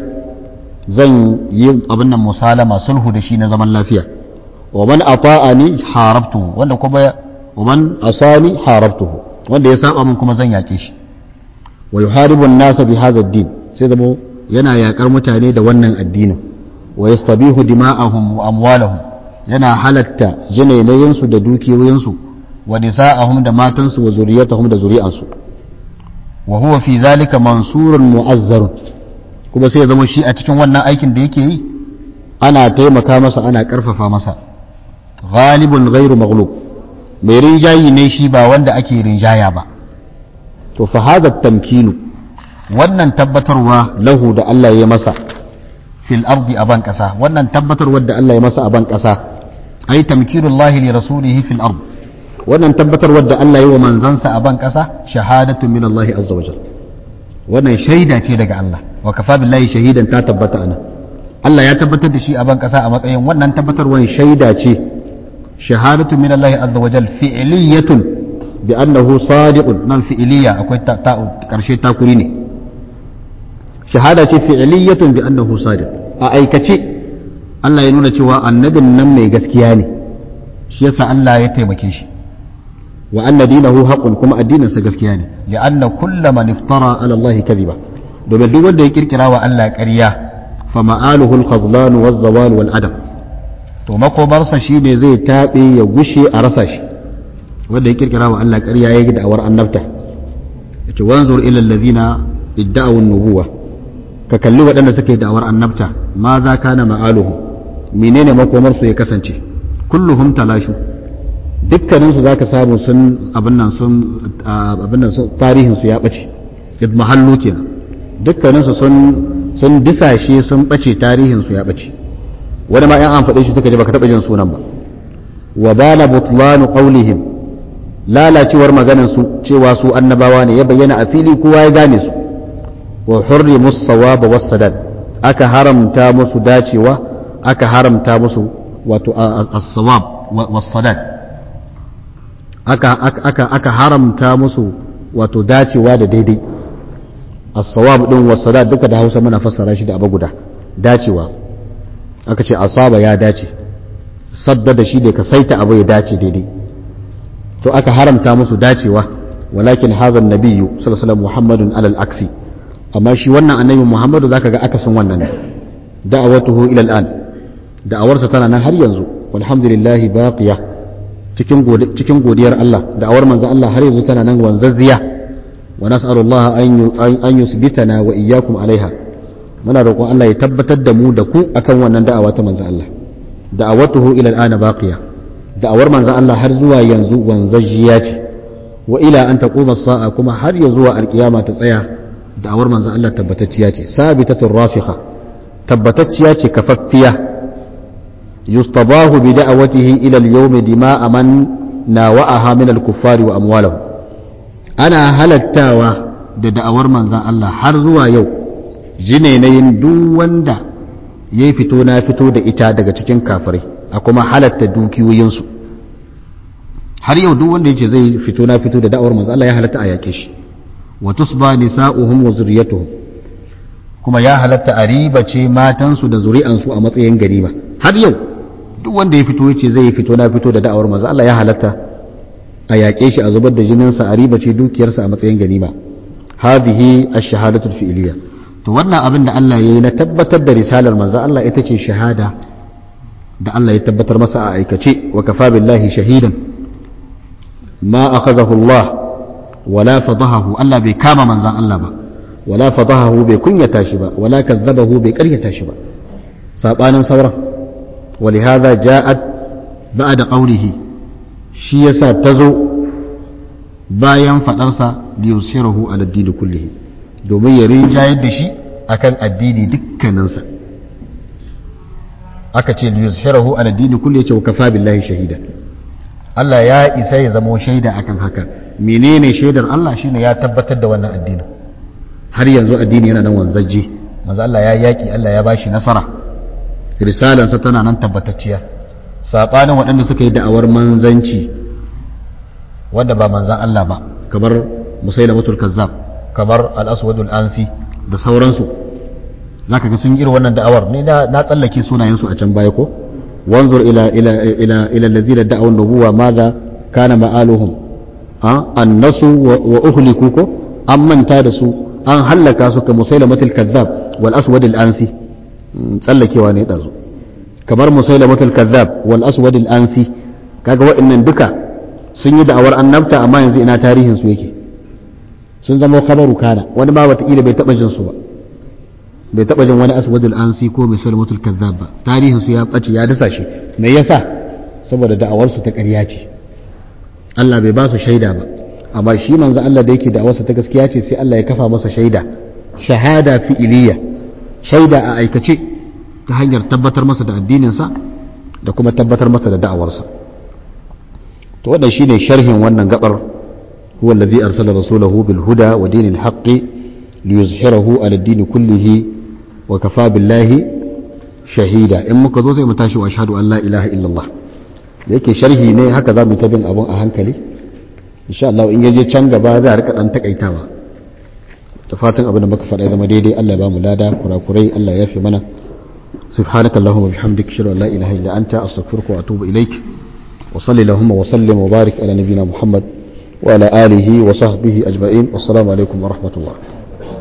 zan yi abin nan musalama sulhu da shi na zaman lafiya wa man ata'ani harabtuhu wanda kuma wa man asani harabtuhu wanda ya saba min kuma zan yake shi wa yuharibu an-nasa bi hadha ad-din sai zama yana yakar mutane da wannan addinin wa yastabihu dima'ahum wa amwalahum yana halatta jinainayensu da dukiyoyinsu wa nisa'ahum da matansu wa zuriyatahum da zuri'ansu wa huwa fi zalika mansurun mu'azzarun kuma sai ya zama shi a cikin wannan aikin da yake yi ana taimaka masa ana karfafa masa ghalibun ghairu maghlub mai rinjayi ne shi ba wanda ake rinjaya ba to fa hadha tamkinu wannan tabbatarwa lahu da Allah ya masa fil ardi aban kasa wannan tabbatarwar da Allah ya masa aban kasa ai tamkinullahi li rasulihi fil ard wannan tabbatarwar da Allah ya wa manzansa a ban kasa shahadatu min Allah azza wa wannan shaida ce daga Allah wa kafa billahi shahidan ta tabbata ana Allah ya tabbatar da shi a ban kasa a matsayin wannan tabbatarwar shaida ce shahadatu min Allah azza wa fi'liyatun bi annahu sadiqun nan fi'liya akwai ta karshe takuri ne shahada ce fi'liyatun bi annahu sadiq a aikace Allah ya nuna cewa annabin nan mai gaskiya ne shi yasa Allah ya taimake shi wa anna dinahu haqqun kuma addinin sa gaskiya ne li'anna kullu man iftara ala Allah kadhiba domin duk wanda ya kirkira wa Allah ƙarya fa ma'aluhu al-khazlan wa zawal wal adam to makobarsa shine zai tabe ya gushe a rasa shi wanda ya kirkira wa Allah ƙarya ya yi da'awar annabta yace wanzur ila alladhina idda'u an-nubuwah ka kalli waɗanda suka yi da'awar annabta ma za ka na ma'aluhu menene makomarsu ya kasance kulluhum talashu dukkaninsu za ka samu sun abin nan sun abin nan tarihinsu ya ɓace idmahallu kenan dukkaninsu sun sun disashe sun ɓace tarihinsu ya ɓace wani ma yan an faɗe shi suka ji baka taɓa jin sunan ba wa bala butlanu qawlihim lalacewar maganar su cewa su annabawa ne ya bayyana a fili kowa ya gane su wa hurrimu sawaba was-sadad aka haramta musu dacewa aka haramta musu wato as-sawab was-sadad aka aka aka haramta musu wato dacewa da daidai as-sawab din was-sadad duka da Hausa muna fassara shi da abu guda dacewa aka ce asaba ya dace sadda da shi da ka saita abu ya dace daidai to aka haramta musu dacewa walakin hazan nabiyyu sallallahu alaihi wasallam muhammadun alal aksi amma shi wannan annabi muhammadu zaka ga akasin wannan da'awatuhu ila al'an da'awarsa tana nan har yanzu walhamdulillah baqiya cikin cikin godiyar Allah da'awar manzon Allah har yanzu tana nan wanzazziya wa nas'alullah an yusbitana wa iyyakum alaiha muna roƙon Allah ya tabbatar da mu da ku akan wannan da'awa ta manzon Allah da'awatuhu ila al'an baqiya da'awar manzon Allah har zuwa yanzu wanzazziya ce wa ila an taquma as-sa'a kuma har ya zuwa alkiyama ta tsaya da'awar manzon Allah tabbatacciya ce sabitatun rasikha tabbatacciya ce kafaffiya yustabahu bi da'awatihi ila al-yawm dima'a man nawa'aha min al-kuffari wa amwalahum ana halattawa da da'awar manzon Allah har zuwa yau jinenayin duk wanda ya fito na fito da ita daga cikin kafirai a kuma halatta dukiyoyinsu har yau duk wanda yace zai fito na fito da da'awar manzon Allah ya halatta a yake shi wa tusba nisa'uhum wa zurriyatuhum kuma ya halatta a riba ce matansu da zuri'ansu a matsayin ganima har yau duk wanda ya fito yace zai fito na fito da da'awar manzo Allah ya halatta a yaƙe shi a zubar da jininsa a riba ce dukiyarsa a matsayin ganima hadhihi ash-shahadatu fi'liya to wannan abin da Allah yayi na tabbatar da risalar manzo Allah ita ce shahada da Allah ya tabbatar masa a aikace wa kafa billahi shahidan ma akhazahu Allah wala fadahahu Allah bai kama manzan Allah ba wala fadahahu bai kunyata shi ba wala kazzabahu bai karyata shi ba sabanin sauran ولهذا جاءت بعد قوله shi yasa ta zo bayan fadarsa liyusirahu ala addini kullihi domin ya rinjayar da shi akan addini dukkaninsa aka ce liyuzhirahu ala dini kulli yace wa kafa billahi shahida Allah ya isa ya zama shaida akan haka menene shaidar Allah shine ya tabbatar da wannan addinin har yanzu addini yana nan wanzaje manzo Allah ya yaki Allah ya bashi nasara risalansa tana nan tabbatacciya sabanin waɗanda suka yi da'awar manzanci wanda ba manzan Allah ba kamar musailamatul kazzab kamar al-aswadul ansi da sauransu zaka ga sun irin wannan da'awar ni na tsallake sunayensu a can baya ko wanzur ila ila ila ila alladhina da'aw an-nubuwa madha kana ma'aluhum a annasu wa uhliku ko an manta da su an hallaka su ka musailamatul kazzab wal aswadul ansi tsallakewa ne dazu kamar musailamatul kazzab wal aswadul ansi kaga wa'annan duka sun yi da'awar annabta amma yanzu ina tarihin su yake sun zama khabaru kana wani ma wataƙila bai taɓa jin su ba bai taɓa jin wani aswadul ansi ko mai salmatul kazzab ba tarihin su ya ɓace ya dasa shi me yasa saboda da'awar su ta ƙarya ce Allah bai ba su shaida ba amma shi manzo Allah da yake da'awar sa ta gaskiya ce sai Allah ya kafa masa shaida shahada fi'iliya shaida a aikace ta hanyar tabbatar masa da addinin sa da kuma tabbatar masa da da'awar sa to wannan shine sharhin wannan gabar huwa allazi arsala rasulahu bil huda wa dinil haqqi liyuzhirahu ala ad-din kullihi wa kafa billahi shahida in muka zo sai mu tashi wa ashhadu an la ilaha illallah da yake sharhi ne haka za mu ta bin abun a hankali insha Allah in yaje can gaba za a rika dan takaitawa ta fatan abin da muka faɗa zama daidai Allah ya ba mu lada kurakurai Allah ya fi mana سبحانك اللهم وبحمدك اشهد ان لا اله الا انت استغفرك واتوب اليك وصلي اللهم وسلم وبارك على نبينا محمد وعلى اله وصحبه اجمعين والسلام عليكم ورحمه الله